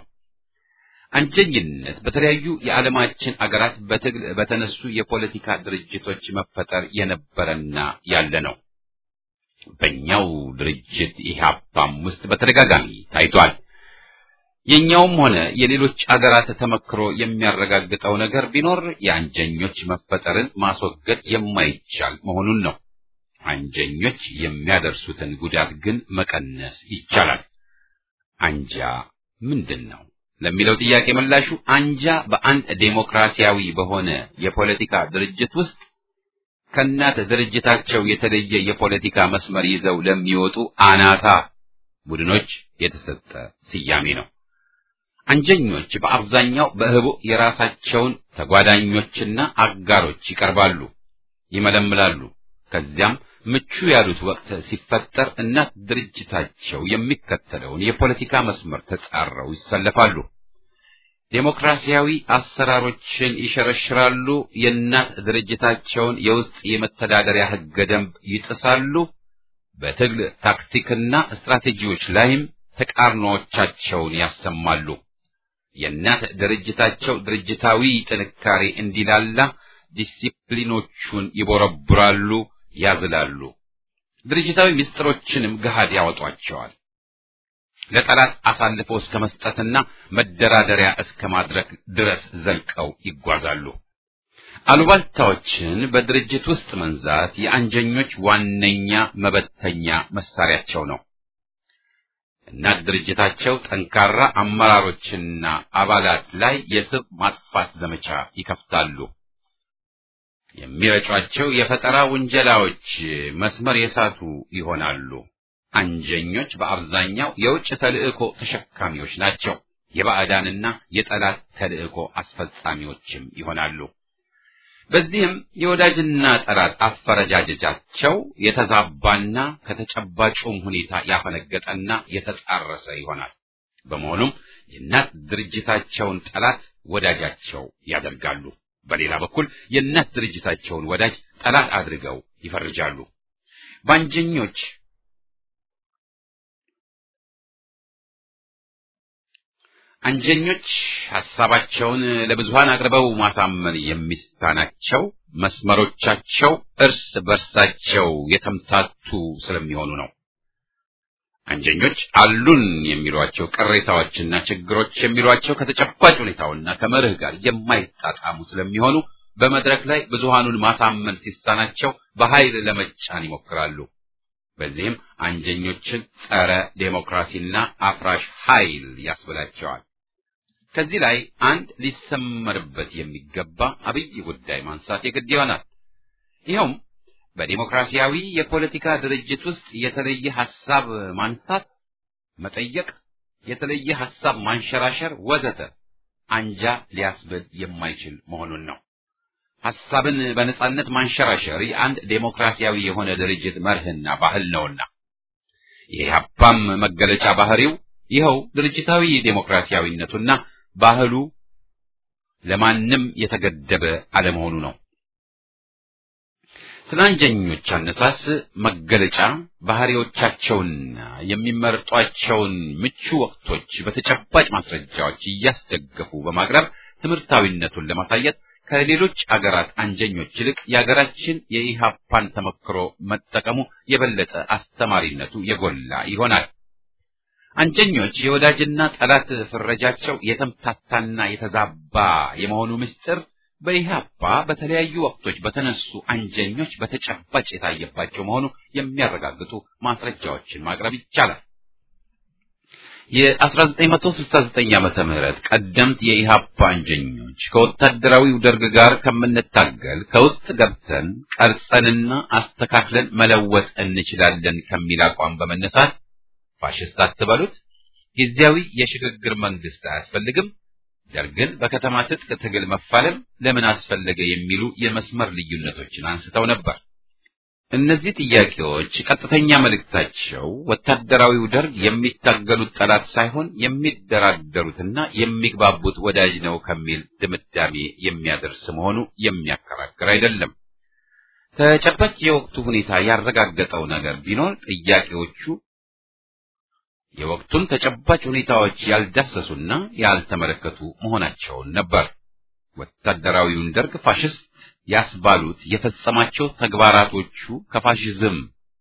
S1: አንጀኝነት በተለያዩ የዓለማችን አገራት በትግል በተነሱ የፖለቲካ ድርጅቶች መፈጠር የነበረና ያለ ነው። በእኛው ድርጅት ኢህአፓም ውስጥ በተደጋጋሚ ታይቷል። የኛውም ሆነ የሌሎች አገራት ተመክሮ የሚያረጋግጠው ነገር ቢኖር የአንጀኞች መፈጠርን ማስወገድ የማይቻል መሆኑን ነው። አንጀኞች የሚያደርሱትን ጉዳት ግን መቀነስ ይቻላል። አንጃ ምንድን ነው ለሚለው ጥያቄ ምላሹ አንጃ በአንድ ዴሞክራሲያዊ በሆነ የፖለቲካ ድርጅት ውስጥ ከእናት ድርጅታቸው የተለየ የፖለቲካ መስመር ይዘው ለሚወጡ አናታ ቡድኖች የተሰጠ ስያሜ ነው። አንጀኞች በአብዛኛው በህቡ የራሳቸውን ተጓዳኞችና አጋሮች ይቀርባሉ፣ ይመለምላሉ። ከዚያም ምቹ ያሉት ወቅት ሲፈጠር እናት ድርጅታቸው የሚከተለውን የፖለቲካ መስመር ተጻረው ይሰለፋሉ። ዴሞክራሲያዊ አሰራሮችን ይሸረሽራሉ። የእናት ድርጅታቸውን የውስጥ የመተዳደሪያ ህገ ደንብ ይጥሳሉ። በትግል ታክቲክና ስትራቴጂዎች ላይም ተቃርኖዎቻቸውን ያሰማሉ። የእናት ድርጅታቸው ድርጅታዊ ጥንካሬ እንዲላላ ዲሲፕሊኖቹን ይቦረቡራሉ፣ ያዝላሉ። ድርጅታዊ ምስጢሮችንም ገሃድ ያወጧቸዋል። ለጠላት አሳልፎ እስከ መስጠትና መደራደሪያ እስከ ማድረግ ድረስ ዘልቀው ይጓዛሉ። አሉባልታዎችን በድርጅት ውስጥ መንዛት የአንጀኞች ዋነኛ መበተኛ መሳሪያቸው ነው። እናት ድርጅታቸው ጠንካራ አመራሮችና አባላት ላይ የስብ ማጥፋት ዘመቻ ይከፍታሉ። የሚረጯቸው የፈጠራ ውንጀላዎች መስመር የሳቱ ይሆናሉ። አንጀኞች በአብዛኛው የውጭ ተልእኮ ተሸካሚዎች ናቸው። የባዕዳንና የጠላት ተልእኮ አስፈጻሚዎችም ይሆናሉ። በዚህም የወዳጅና ጠላት አፈረጃጀጃቸው የተዛባና ከተጨባጩም ሁኔታ ያፈነገጠና የተጣረሰ ይሆናል። በመሆኑም የእናት ድርጅታቸውን ጠላት ወዳጃቸው ያደርጋሉ። በሌላ በኩል የእናት ድርጅታቸውን ወዳጅ ጠላት አድርገው ይፈርጃሉ። በአንጀኞች አንጀኞች ሐሳባቸውን ለብዙሃን አቅርበው ማሳመን የሚሳናቸው መስመሮቻቸው እርስ በርሳቸው የተምታቱ ስለሚሆኑ ነው። አንጀኞች አሉን የሚሏቸው ቅሬታዎችና ችግሮች የሚሏቸው ከተጨባጭ ሁኔታውና ከመርህ ጋር የማይጣጣሙ ስለሚሆኑ በመድረክ ላይ ብዙሃኑን ማሳመን ሲሳናቸው በኃይል ለመጫን ይሞክራሉ። በዚህም አንጀኞችን ጸረ ዴሞክራሲና አፍራሽ ኃይል ያስብላቸዋል። ከዚህ ላይ አንድ ሊሰመርበት የሚገባ አብይ ጉዳይ ማንሳት የግድ ይሆናል። ይኸውም በዴሞክራሲያዊ የፖለቲካ ድርጅት ውስጥ የተለየ ሐሳብ ማንሳት፣ መጠየቅ፣ የተለየ ሐሳብ ማንሸራሸር ወዘተ አንጃ ሊያስብል የማይችል መሆኑን ነው። ሐሳብን በነጻነት ማንሸራሸር የአንድ ዴሞክራሲያዊ የሆነ ድርጅት መርህና ባህል ነውና የኢህአፓም መገለጫ ባህሪው ይኸው ድርጅታዊ ዴሞክራሲያዊነቱና ባህሉ ለማንም የተገደበ አለመሆኑ ነው። ስለ አንጀኞች አነሳስ መገለጫ ባህሪዎቻቸውንና የሚመርጧቸውን ምቹ ወቅቶች በተጨባጭ ማስረጃዎች እያስደገፉ በማቅረብ ትምህርታዊነቱን ለማሳየት ከሌሎች አገራት አንጀኞች ይልቅ የአገራችን የኢሃፓን ተመክሮ መጠቀሙ የበለጠ አስተማሪነቱ የጎላ ይሆናል። አንጀኞች የወዳጅና ጠላት ፍረጃቸው የተምታታና የተዛባ የመሆኑ ምስጢር በኢህአፓ በተለያዩ ወቅቶች በተነሱ አንጀኞች በተጨባጭ የታየባቸው መሆኑ የሚያረጋግጡ ማስረጃዎችን ማቅረብ ይቻላል። የ1969 ዓመተ ምህረት ቀደምት የኢህአፓ አንጀኞች ከወታደራዊው ደርግ ጋር ከምንታገል ከውስጥ ገብተን ቀርጸንና አስተካክለን መለወጥ እንችላለን ከሚል አቋም በመነሳት ፋሽስት አትበሉት፣ ጊዜያዊ የሽግግር መንግስት አያስፈልግም፣ ደርግን በከተማ ትጥቅ ትግል መፋለም ለምን አስፈለገ የሚሉ የመስመር ልዩነቶችን አንስተው ነበር። እነዚህ ጥያቄዎች ቀጥተኛ መልእክታቸው ወታደራዊው ደርግ የሚታገሉት ጠላት ሳይሆን የሚደራደሩትና የሚግባቡት ወዳጅ ነው ከሚል ድምዳሜ የሚያደርስ መሆኑ የሚያከራክር አይደለም። ተጨባጭ የወቅቱ ሁኔታ ያረጋገጠው ነገር ቢኖር ጥያቄዎቹ የወቅቱን ተጨባጭ ሁኔታዎች ያልዳሰሱና ያልተመለከቱ መሆናቸውን ነበር። ወታደራዊውን ደርግ ፋሽስት ያስባሉት የፈጸማቸው ተግባራቶቹ ከፋሽዝም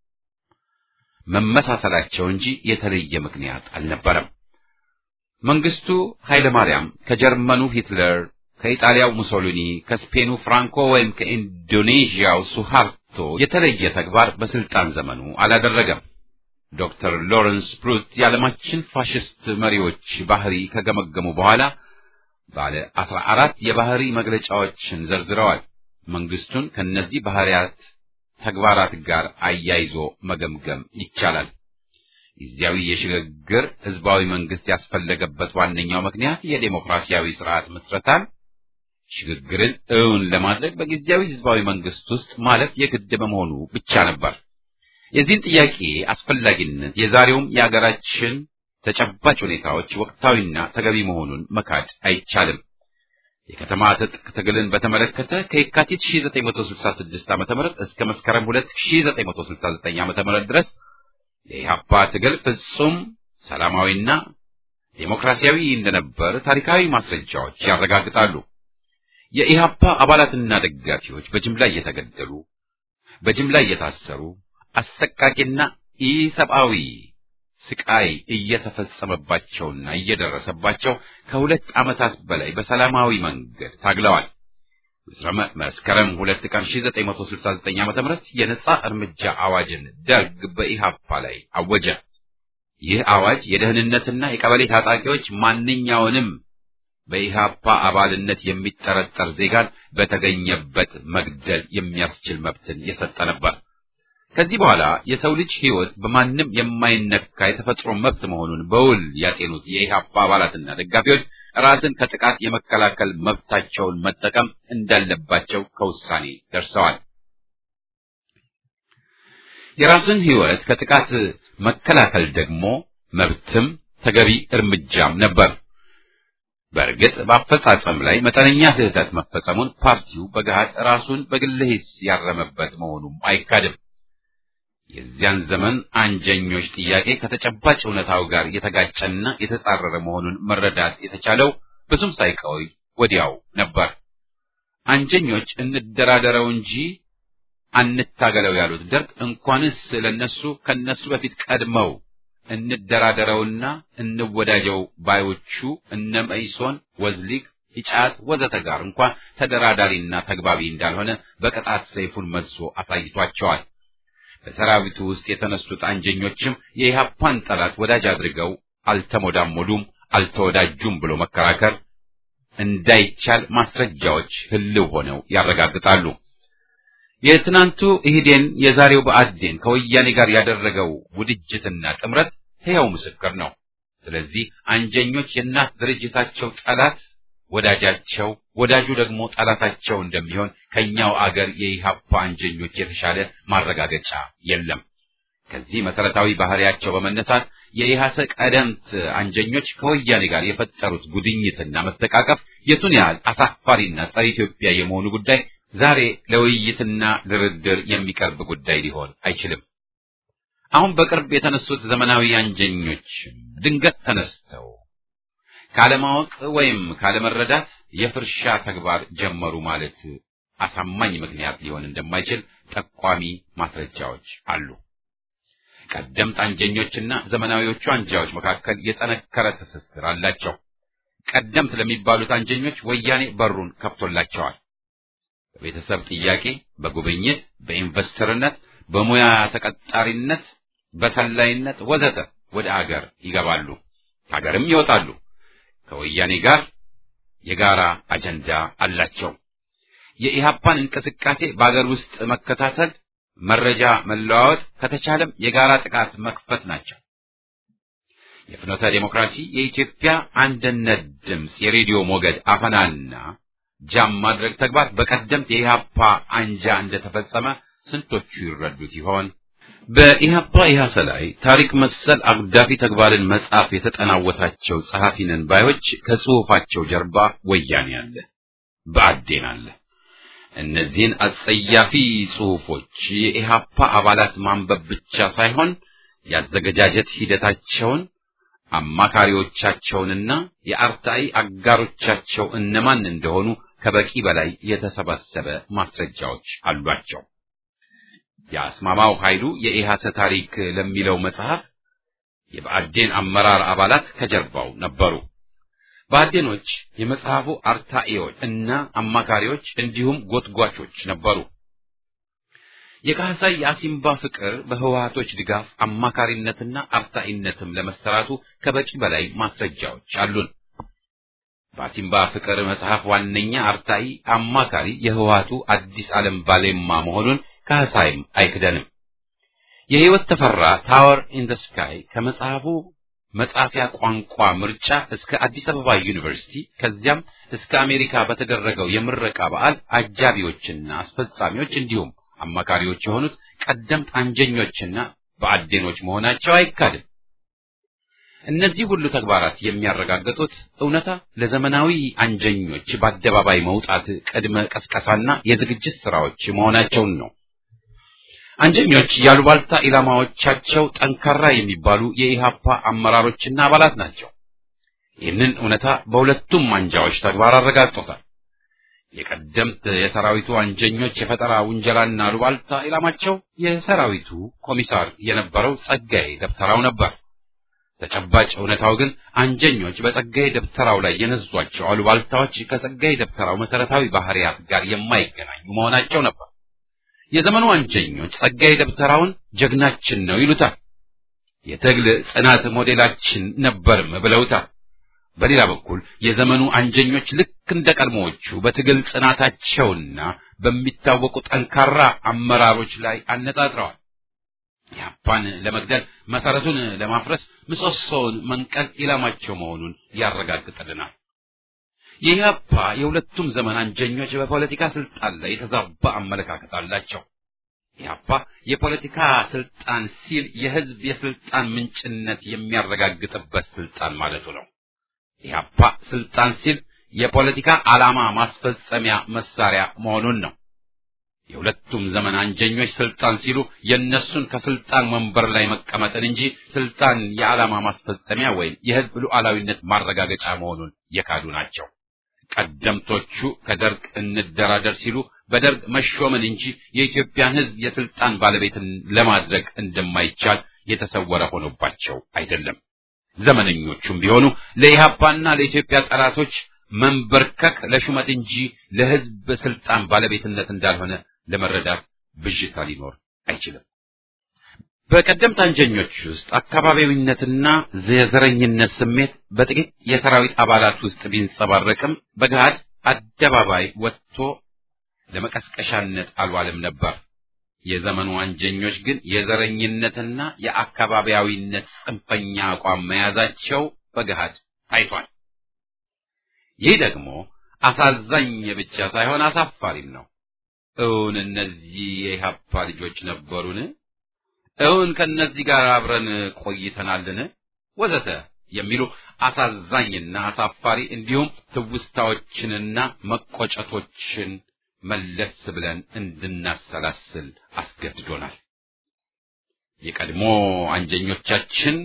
S1: መመሳሰላቸው እንጂ የተለየ ምክንያት አልነበረም። መንግስቱ ኃይለ ማርያም ከጀርመኑ ሂትለር፣ ከኢጣሊያው ሙሶሊኒ፣ ከስፔኑ ፍራንኮ ወይም ከኢንዶኔዥያው ሱሃርቶ የተለየ ተግባር በስልጣን ዘመኑ አላደረገም። ዶክተር ሎረንስ ብሩት የዓለማችን ፋሽስት መሪዎች ባህሪ ከገመገሙ በኋላ ባለ አስራ አራት የባህሪ መግለጫዎችን ዘርዝረዋል። መንግስቱን ከነዚህ ባህሪያት ተግባራት ጋር አያይዞ መገምገም ይቻላል። ጊዜያዊ የሽግግር ህዝባዊ መንግስት ያስፈለገበት ዋነኛው ምክንያት የዴሞክራሲያዊ ስርዓት ምስረታን ሽግግርን እውን ለማድረግ በጊዜያዊ ህዝባዊ መንግስት ውስጥ ማለፍ የግድ በመሆኑ ብቻ ነበር። የዚህን ጥያቄ አስፈላጊነት የዛሬውም የአገራችን ተጨባጭ ሁኔታዎች ወቅታዊና ተገቢ መሆኑን መካድ አይቻልም። የከተማ ትጥቅ ትግልን በተመለከተ ከየካቲት 1966 ዓ.ም እስከ መስከረም 2969 ዓ.ም ድረስ የኢህአፓ ትግል ፍጹም ሰላማዊና ዴሞክራሲያዊ እንደነበር ታሪካዊ ማስረጃዎች ያረጋግጣሉ። የኢህአፓ አባላትና ደጋፊዎች በጅምላ እየተገደሉ፣ በጅምላ እየታሰሩ፣ አሰቃቂና ኢሰብአዊ ስቃይ እየተፈጸመባቸውና እየደረሰባቸው ከሁለት ዓመታት በላይ በሰላማዊ መንገድ ታግለዋል። መስከረም ሁለት ቀን 1969 ዓ.ም የነጻ እርምጃ አዋጅን ደርግ በኢሃፓ ላይ አወጀ። ይህ አዋጅ የደህንነትና የቀበሌ ታጣቂዎች ማንኛውንም በኢሃፓ አባልነት የሚጠረጠር ዜጋን በተገኘበት መግደል የሚያስችል መብትን የሰጠ ነበር። ከዚህ በኋላ የሰው ልጅ ሕይወት በማንም የማይነካ የተፈጥሮ መብት መሆኑን በውል ያጤኑት የኢህአፓ አባላትና ደጋፊዎች ራስን ከጥቃት የመከላከል መብታቸውን መጠቀም እንዳለባቸው ከውሳኔ ደርሰዋል። የራስን ሕይወት ከጥቃት መከላከል ደግሞ መብትም ተገቢ እርምጃም ነበር። በእርግጥ በአፈጻጸም ላይ መጠነኛ ስህተት መፈጸሙን ፓርቲው በገሃድ ራሱን በግል ሂስ ያረመበት መሆኑም አይካድም። የዚያን ዘመን አንጀኞች ጥያቄ ከተጨባጭ እውነታው ጋር የተጋጨና የተጻረረ መሆኑን መረዳት የተቻለው ብዙም ሳይቆይ ወዲያው ነበር። አንጀኞች እንደራደረው እንጂ አንታገለው ያሉት ደርግ እንኳንስ ለነሱ ከነሱ በፊት ቀድመው እንደራደረውና እንወዳጀው ባዮቹ እነ መኢሶን፣ ወዝሊግ፣ ኢጫት ወዘተ ጋር እንኳን ተደራዳሪና ተግባቢ እንዳልሆነ በቅጣት ሰይፉን መዞ አሳይቷቸዋል። በሰራዊቱ ውስጥ የተነሱት አንጀኞችም የኢህአፓን ጠላት ወዳጅ አድርገው አልተሞዳሞዱም፣ አልተወዳጁም ብሎ መከራከር እንዳይቻል ማስረጃዎች ህልው ሆነው ያረጋግጣሉ። የትናንቱ ኢህዴን የዛሬው ብአዴን ከወያኔ ጋር ያደረገው ውድጅትና ጥምረት ሕያው ምስክር ነው። ስለዚህ አንጀኞች የእናት ድርጅታቸው ጠላት ወዳጃቸው፣ ወዳጁ ደግሞ ጠላታቸው እንደሚሆን ከኛው አገር የኢህአፓ አንጀኞች የተሻለ ማረጋገጫ የለም። ከዚህ መሰረታዊ ባህሪያቸው በመነሳት የኢህአሰ ቀደምት አንጀኞች ከወያኔ ጋር የፈጠሩት ጉድኝትና መተቃቀፍ የቱን ያህል አሳፋሪና ጸረ ኢትዮጵያ የመሆኑ ጉዳይ ዛሬ ለውይይትና ድርድር የሚቀርብ ጉዳይ ሊሆን አይችልም። አሁን በቅርብ የተነሱት ዘመናዊ አንጀኞች ድንገት ተነስተው ካለማወቅ ወይም ካለመረዳት የፍርሻ ተግባር ጀመሩ ማለት አሳማኝ ምክንያት ሊሆን እንደማይችል ጠቋሚ ማስረጃዎች አሉ። ቀደምት አንጀኞችና ዘመናዊዎቹ አንጃዎች መካከል የጠነከረ ትስስር አላቸው። ቀደምት ለሚባሉት አንጀኞች ወያኔ በሩን ከፍቶላቸዋል። በቤተሰብ ጥያቄ፣ በጉብኝት፣ በኢንቨስተርነት፣ በሙያ ተቀጣሪነት፣ በሰላይነት ወዘተ ወደ አገር ይገባሉ፣ ከሀገርም ይወጣሉ። ከወያኔ ጋር የጋራ አጀንዳ አላቸው። የኢህአፓን እንቅስቃሴ በአገር ውስጥ መከታተል፣ መረጃ መለዋወጥ፣ ከተቻለም የጋራ ጥቃት መክፈት ናቸው። የፍኖተ ዴሞክራሲ የኢትዮጵያ አንድነት ድምፅ የሬዲዮ ሞገድ አፈናና ጃም ማድረግ ተግባር በቀደምት የኢህአፓ አንጃ እንደተፈጸመ ስንቶቹ ይረዱት ይሆን? በኢህአፓ ኢህአሰ ላይ ታሪክ መሰል አጉዳፊ ተግባርን መጻፍ የተጠናወታቸው ጸሐፊ ነን ባዮች ከጽሑፋቸው ጀርባ ወያኔ አለ፣ ብአዴን አለ። እነዚህን አጸያፊ ጽሑፎች የኢህአፓ አባላት ማንበብ ብቻ ሳይሆን ያዘገጃጀት ሂደታቸውን አማካሪዎቻቸውንና የአርታኢ አጋሮቻቸው እነማን እንደሆኑ ከበቂ በላይ የተሰባሰበ ማስረጃዎች አሏቸው። የአስማማው ኃይሉ የኢሃሰ ታሪክ ለሚለው መጽሐፍ የብአዴን አመራር አባላት ከጀርባው ነበሩ። ብአዴኖች የመጽሐፉ አርታኢዎች እና አማካሪዎች እንዲሁም ጎትጓቾች ነበሩ። የካህሳይ የአሲምባ ፍቅር በህወሓቶች ድጋፍ አማካሪነትና አርታኢነትም ለመሰራቱ ከበቂ በላይ ማስረጃዎች አሉን። በአሲምባ ፍቅር መጽሐፍ ዋነኛ አርታኢ አማካሪ የህወሓቱ አዲስ ዓለም ባሌማ መሆኑን ካህሳይም አይክደንም። የህይወት ተፈራ ታወር ኢን ዘ ስካይ ከመጽሐፉ መጻፊያ ቋንቋ ምርጫ እስከ አዲስ አበባ ዩኒቨርሲቲ ከዚያም እስከ አሜሪካ በተደረገው የምረቃ በዓል አጃቢዎችና አስፈጻሚዎች እንዲሁም አማካሪዎች የሆኑት ቀደምት አንጀኞችና ብአዴኖች መሆናቸው አይካድም። እነዚህ ሁሉ ተግባራት የሚያረጋግጡት እውነታ ለዘመናዊ አንጀኞች በአደባባይ መውጣት ቅድመ ቀስቀሳና የዝግጅት ስራዎች መሆናቸውን ነው። አንጀኞች ያሉባልታ ኢላማዎቻቸው ጠንካራ የሚባሉ የኢሃፓ አመራሮችና አባላት ናቸው። ይህንን እውነታ በሁለቱም አንጃዎች ተግባር አረጋግጦታል። የቀደምት የሰራዊቱ አንጀኞች የፈጠራ ውንጀላና አሉባልታ ኢላማቸው የሰራዊቱ ኮሚሳር የነበረው ጸጋዬ ደብተራው ነበር። ተጨባጭ እውነታው ግን አንጀኞች በጸጋዬ ደብተራው ላይ የነዟቸው አሉባልታዎች ከጸጋዬ ደብተራው መሰረታዊ ባህሪያት ጋር የማይገናኙ መሆናቸው ነበር። የዘመኑ አንጀኞች ጸጋዬ ደብተራውን ጀግናችን ነው ይሉታል። የትግል ጽናት ሞዴላችን ነበርም ብለውታል። በሌላ በኩል የዘመኑ አንጀኞች ልክ እንደ ቀድሞዎቹ በትግል ጽናታቸውና በሚታወቁ ጠንካራ አመራሮች ላይ አነጣጥረዋል። ኢህአፓን ለመግደል መሰረቱን ለማፍረስ ምሰሶውን መንቀል ኢላማቸው መሆኑን ያረጋግጥልናል። የኢህአፓ የሁለቱም ዘመን አንጀኞች በፖለቲካ ስልጣን ላይ የተዛባ አመለካከት አላቸው። ኢህአፓ የፖለቲካ ስልጣን ሲል የህዝብ የስልጣን ምንጭነት የሚያረጋግጥበት ስልጣን ማለቱ ነው። ኢህአፓ ስልጣን ሲል የፖለቲካ ዓላማ ማስፈጸሚያ መሳሪያ መሆኑን ነው። የሁለቱም ዘመን አንጀኞች ስልጣን ሲሉ የእነሱን ከስልጣን ወንበር ላይ መቀመጥን እንጂ ስልጣን የዓላማ ማስፈጸሚያ ወይም የህዝብ ሉዓላዊነት ማረጋገጫ መሆኑን የካዱ ናቸው። ቀደምቶቹ ከደርግ እንደራደር ሲሉ በደርግ መሾምን እንጂ የኢትዮጵያን ህዝብ የስልጣን ባለቤትን ለማድረግ እንደማይቻል የተሰወረ ሆኖባቸው አይደለም። ዘመነኞቹም ቢሆኑ ለኢህአፓና ለኢትዮጵያ ጠላቶች መንበርከክ ለሹመት እንጂ ለህዝብ ስልጣን ባለቤትነት እንዳልሆነ ለመረዳት ብዥታ ሊኖር አይችልም። በቀደምት አንጀኞች ውስጥ አካባቢዊነትና የዘረኝነት ስሜት በጥቂት የሰራዊት አባላት ውስጥ ቢንጸባረቅም በገሃድ አደባባይ ወጥቶ ለመቀስቀሻነት አልዋልም ነበር። የዘመኑ አንጀኞች ግን የዘረኝነትና የአካባቢያዊነት ጽንፈኛ አቋም መያዛቸው በገሃድ ታይቷል። ይህ ደግሞ አሳዛኝ ብቻ ሳይሆን አሳፋሪም ነው። እውን እነዚህ የኢህአፓ ልጆች ነበሩን? እውን ከእነዚህ ጋር አብረን ቆይተናልን? ወዘተ የሚሉ አሳዛኝና አሳፋሪ እንዲሁም ትውስታዎችንና መቆጨቶችን መለስ ብለን እንድናሰላስል አስገድዶናል። የቀድሞ አንጀኞቻችን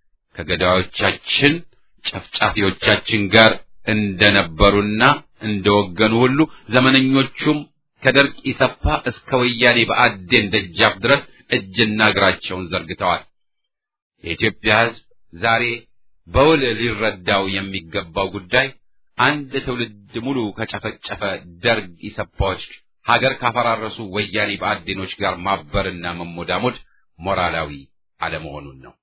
S1: ከገዳዮቻችን ጨፍጫፊዎቻችን ጋር እንደነበሩና እንደወገኑ ሁሉ ዘመነኞቹም ከደርግ ኢሰፓ እስከ ወያኔ በአዴን ደጃፍ ድረስ እጅና እግራቸውን ዘርግተዋል። የኢትዮጵያ ሕዝብ ዛሬ በውል ሊረዳው የሚገባው ጉዳይ አንድ ትውልድ ሙሉ ከጨፈጨፈ ደርግ ኢሰፓዎች ሀገር ካፈራረሱ ወያኔ በአዴኖች ጋር ማበርና መሞዳሞድ ሞራላዊ አለመሆኑን ነው።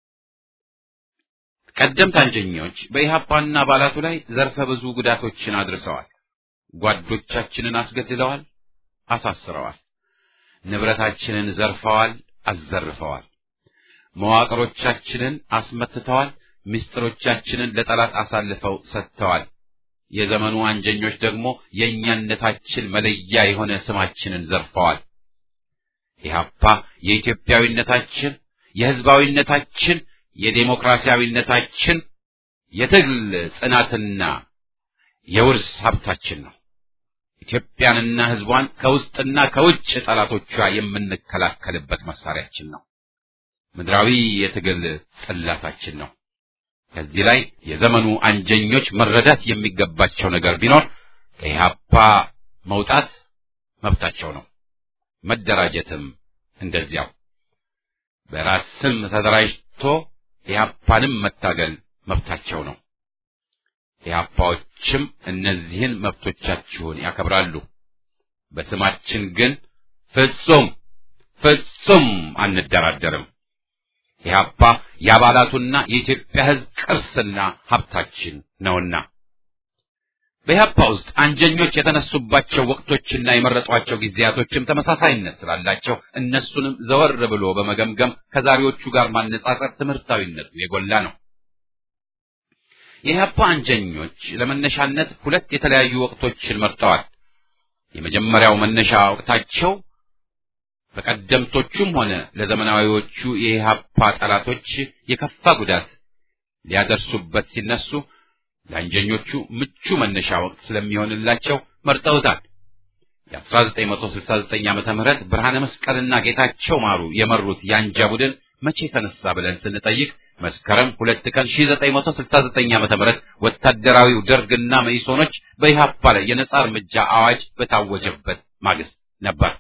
S1: ቀደምት አንጀኞች በኢህአፓና አባላቱ ላይ ዘርፈ ብዙ ጉዳቶችን አድርሰዋል። ጓዶቻችንን አስገድለዋል፣ አሳስረዋል። ንብረታችንን ዘርፈዋል፣ አዘርፈዋል። መዋቅሮቻችንን አስመትተዋል፣ ምስጢሮቻችንን ለጠላት አሳልፈው ሰጥተዋል። የዘመኑ አንጀኞች ደግሞ የእኛነታችን መለያ የሆነ ስማችንን ዘርፈዋል። ኢህአፓ የኢትዮጵያዊነታችን፣ የህዝባዊነታችን፣ የዴሞክራሲያዊነታችን የትግል ጽናትና የውርስ ሀብታችን ነው። ኢትዮጵያንና ህዝቧን ከውስጥና ከውጭ ጠላቶቿ የምንከላከልበት መሳሪያችን ነው። ምድራዊ የትግል ጽላታችን ነው። ከዚህ ላይ የዘመኑ አንጀኞች መረዳት የሚገባቸው ነገር ቢኖር ከኢህአፓ መውጣት መብታቸው ነው። መደራጀትም እንደዚያው። በራስ ስም ተደራጅቶ ኢህአፓንም መታገል መብታቸው ነው። ኢህአፓዎችም እነዚህን መብቶቻችሁን ያከብራሉ። በስማችን ግን ፍጹም ፍጹም አንደራደርም። ኢህአፓ የአባላቱና የኢትዮጵያ ህዝብ ቅርስና ሀብታችን ነውና በኢህአፓ ውስጥ አንጀኞች የተነሱባቸው ወቅቶችና የመረጧቸው ጊዜያቶችም ተመሳሳይነት ስላላቸው እነሱንም ዘወር ብሎ በመገምገም ከዛሬዎቹ ጋር ማነጻጸር ትምህርታዊነቱ የጎላ ነው። የኢህአፓ አንጀኞች ለመነሻነት ሁለት የተለያዩ ወቅቶችን መርጠዋል። የመጀመሪያው መነሻ ወቅታቸው በቀደምቶቹም ሆነ ለዘመናዊዎቹ የኢህአፓ ጠላቶች የከፋ ጉዳት ሊያደርሱበት ሲነሱ ለአንጀኞቹ ምቹ መነሻ ወቅት ስለሚሆንላቸው መርጠውታል። የ1969 ዓመተ ምህረት ብርሃነ መስቀልና ጌታቸው ማሩ የመሩት የአንጃ ቡድን መቼ ተነሳ ብለን ስንጠይቅ መስከረም ሁለት ቀን 1969 ዓመተ ምህረት ወታደራዊው ደርግና መኢሶኖች በኢህአፓ ላይ የነጻ እርምጃ አዋጅ በታወጀበት ማግስት ነበር።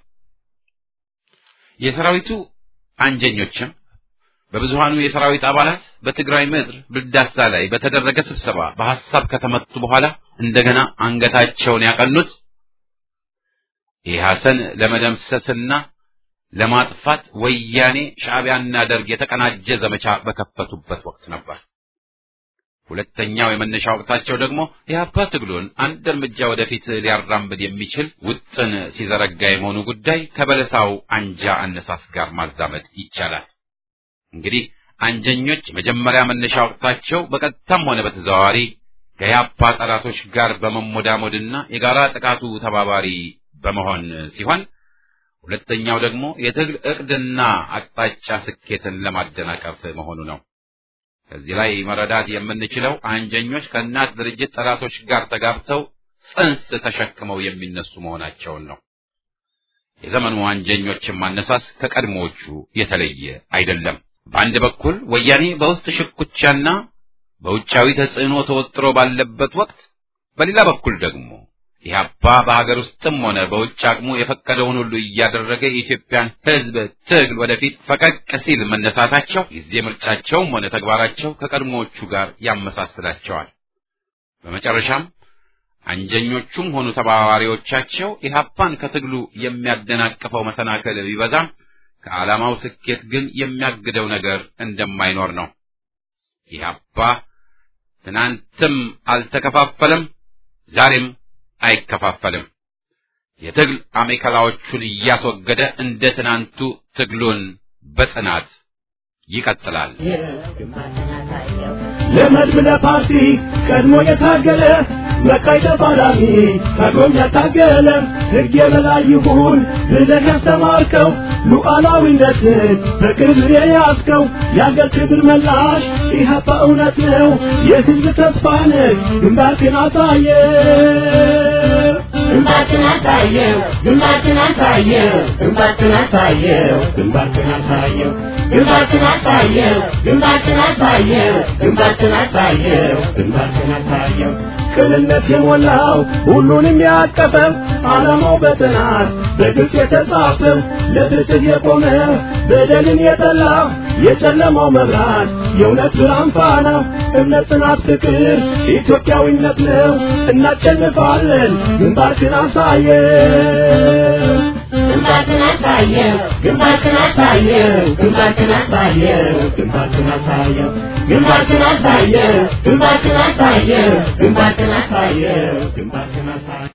S1: የሰራዊቱ አንጀኞችም በብዙሃኑ የሰራዊት አባላት በትግራይ ምድር ብልዳሳ ላይ በተደረገ ስብሰባ በሐሳብ ከተመቱ በኋላ እንደገና አንገታቸውን ያቀኑት ኢህአሰን ለመደምሰስና ለማጥፋት ወያኔ ሻዕቢያና ደርግ የተቀናጀ ዘመቻ በከፈቱበት ወቅት ነበር። ሁለተኛው የመነሻ ወቅታቸው ደግሞ ኢህአፓ ትግሉን አንድ እርምጃ ወደፊት ሊያራምድ የሚችል ውጥን ሲዘረጋ የመሆኑ ጉዳይ ከበለሳው አንጃ አነሳስ ጋር ማዛመድ ይቻላል። እንግዲህ አንጀኞች መጀመሪያ መነሻ ወቅታቸው በቀጥታም ሆነ በተዘዋዋሪ ከኢህአፓ ጠላቶች ጋር በመሞዳሞድና የጋራ ጥቃቱ ተባባሪ በመሆን ሲሆን ሁለተኛው ደግሞ የትግል ዕቅድና አቅጣጫ ስኬትን ለማደናቀፍ መሆኑ ነው። ከዚህ ላይ መረዳት የምንችለው አንጀኞች ከእናት ድርጅት ጠላቶች ጋር ተጋብተው ጽንስ ተሸክመው የሚነሱ መሆናቸውን ነው። የዘመኑ አንጀኞችን ማነሳስ ከቀድሞዎቹ የተለየ አይደለም። በአንድ በኩል ወያኔ በውስጥ ሽኩቻና በውጫዊ ተጽዕኖ ተወጥሮ ባለበት ወቅት፣ በሌላ በኩል ደግሞ ኢህአፓ በሀገር ውስጥም ሆነ በውጭ አቅሙ የፈቀደውን ሁሉ እያደረገ የኢትዮጵያን ሕዝብ ትግል ወደፊት ፈቀቅ ሲል መነሳታቸው ጊዜ ምርጫቸውም ሆነ ተግባራቸው ከቀድሞዎቹ ጋር ያመሳስላቸዋል። በመጨረሻም አንጀኞቹም ሆኑ ተባባሪዎቻቸው ኢህአፓን ከትግሉ የሚያደናቅፈው መሰናክል ቢበዛም ከዓላማው ስኬት ግን የሚያግደው ነገር እንደማይኖር ነው። ኢህአፓ ትናንትም አልተከፋፈለም፣ ዛሬም አይከፋፈልም። የትግል አሜከላዎቹን እያስወገደ እንደ ትናንቱ ትግሉን በጽናት ይቀጥላል።
S3: ለመድብ ለፓርቲ ቀድሞ የታገለ በቀይ ተፋላሚ ከጎን ያታገለ ሕግ የበላይ ይሁን ብለህ ያስተማርከው ሉዓላዊነትን በክብር የያዝከው የአገር ክብር መላሽ ኢህአፓ እውነት ነው የሕዝብ ተስፋ ነህ ግንባርክን አሳየ
S5: ግንባርክን አሳየው ግንባርክን አሳየው ግንባርክን አሳየው ግንባርክን አሳየው ግንባርክን አሳየው ግንባርክን አሳየው ግንባርክን አሳየው ግንባርክን አሳየው
S3: ቅንነት የሞላው ሁሉንም ያቀፈው ዓላማው በጥናት በግልጽ የተጻፈው ለፍትህ የቆመ በደልን የጠላ የጨለማው መብራት የእውነት ብርሃን ፋና እምነት፣ ጽናት፣ ፍቅር ኢትዮጵያዊነት ነው። እናሸንፋለን። ግንባርክን አሳየ
S5: ግንባርክን አሳየው ግንባርክን አሳየው ግንባርክን አሳየው ግንባርክን አሳየው ግንባርክን አሳየው ግንባርክን አሳየው ግንባርክን አሳየው ግንባርክን አሳየው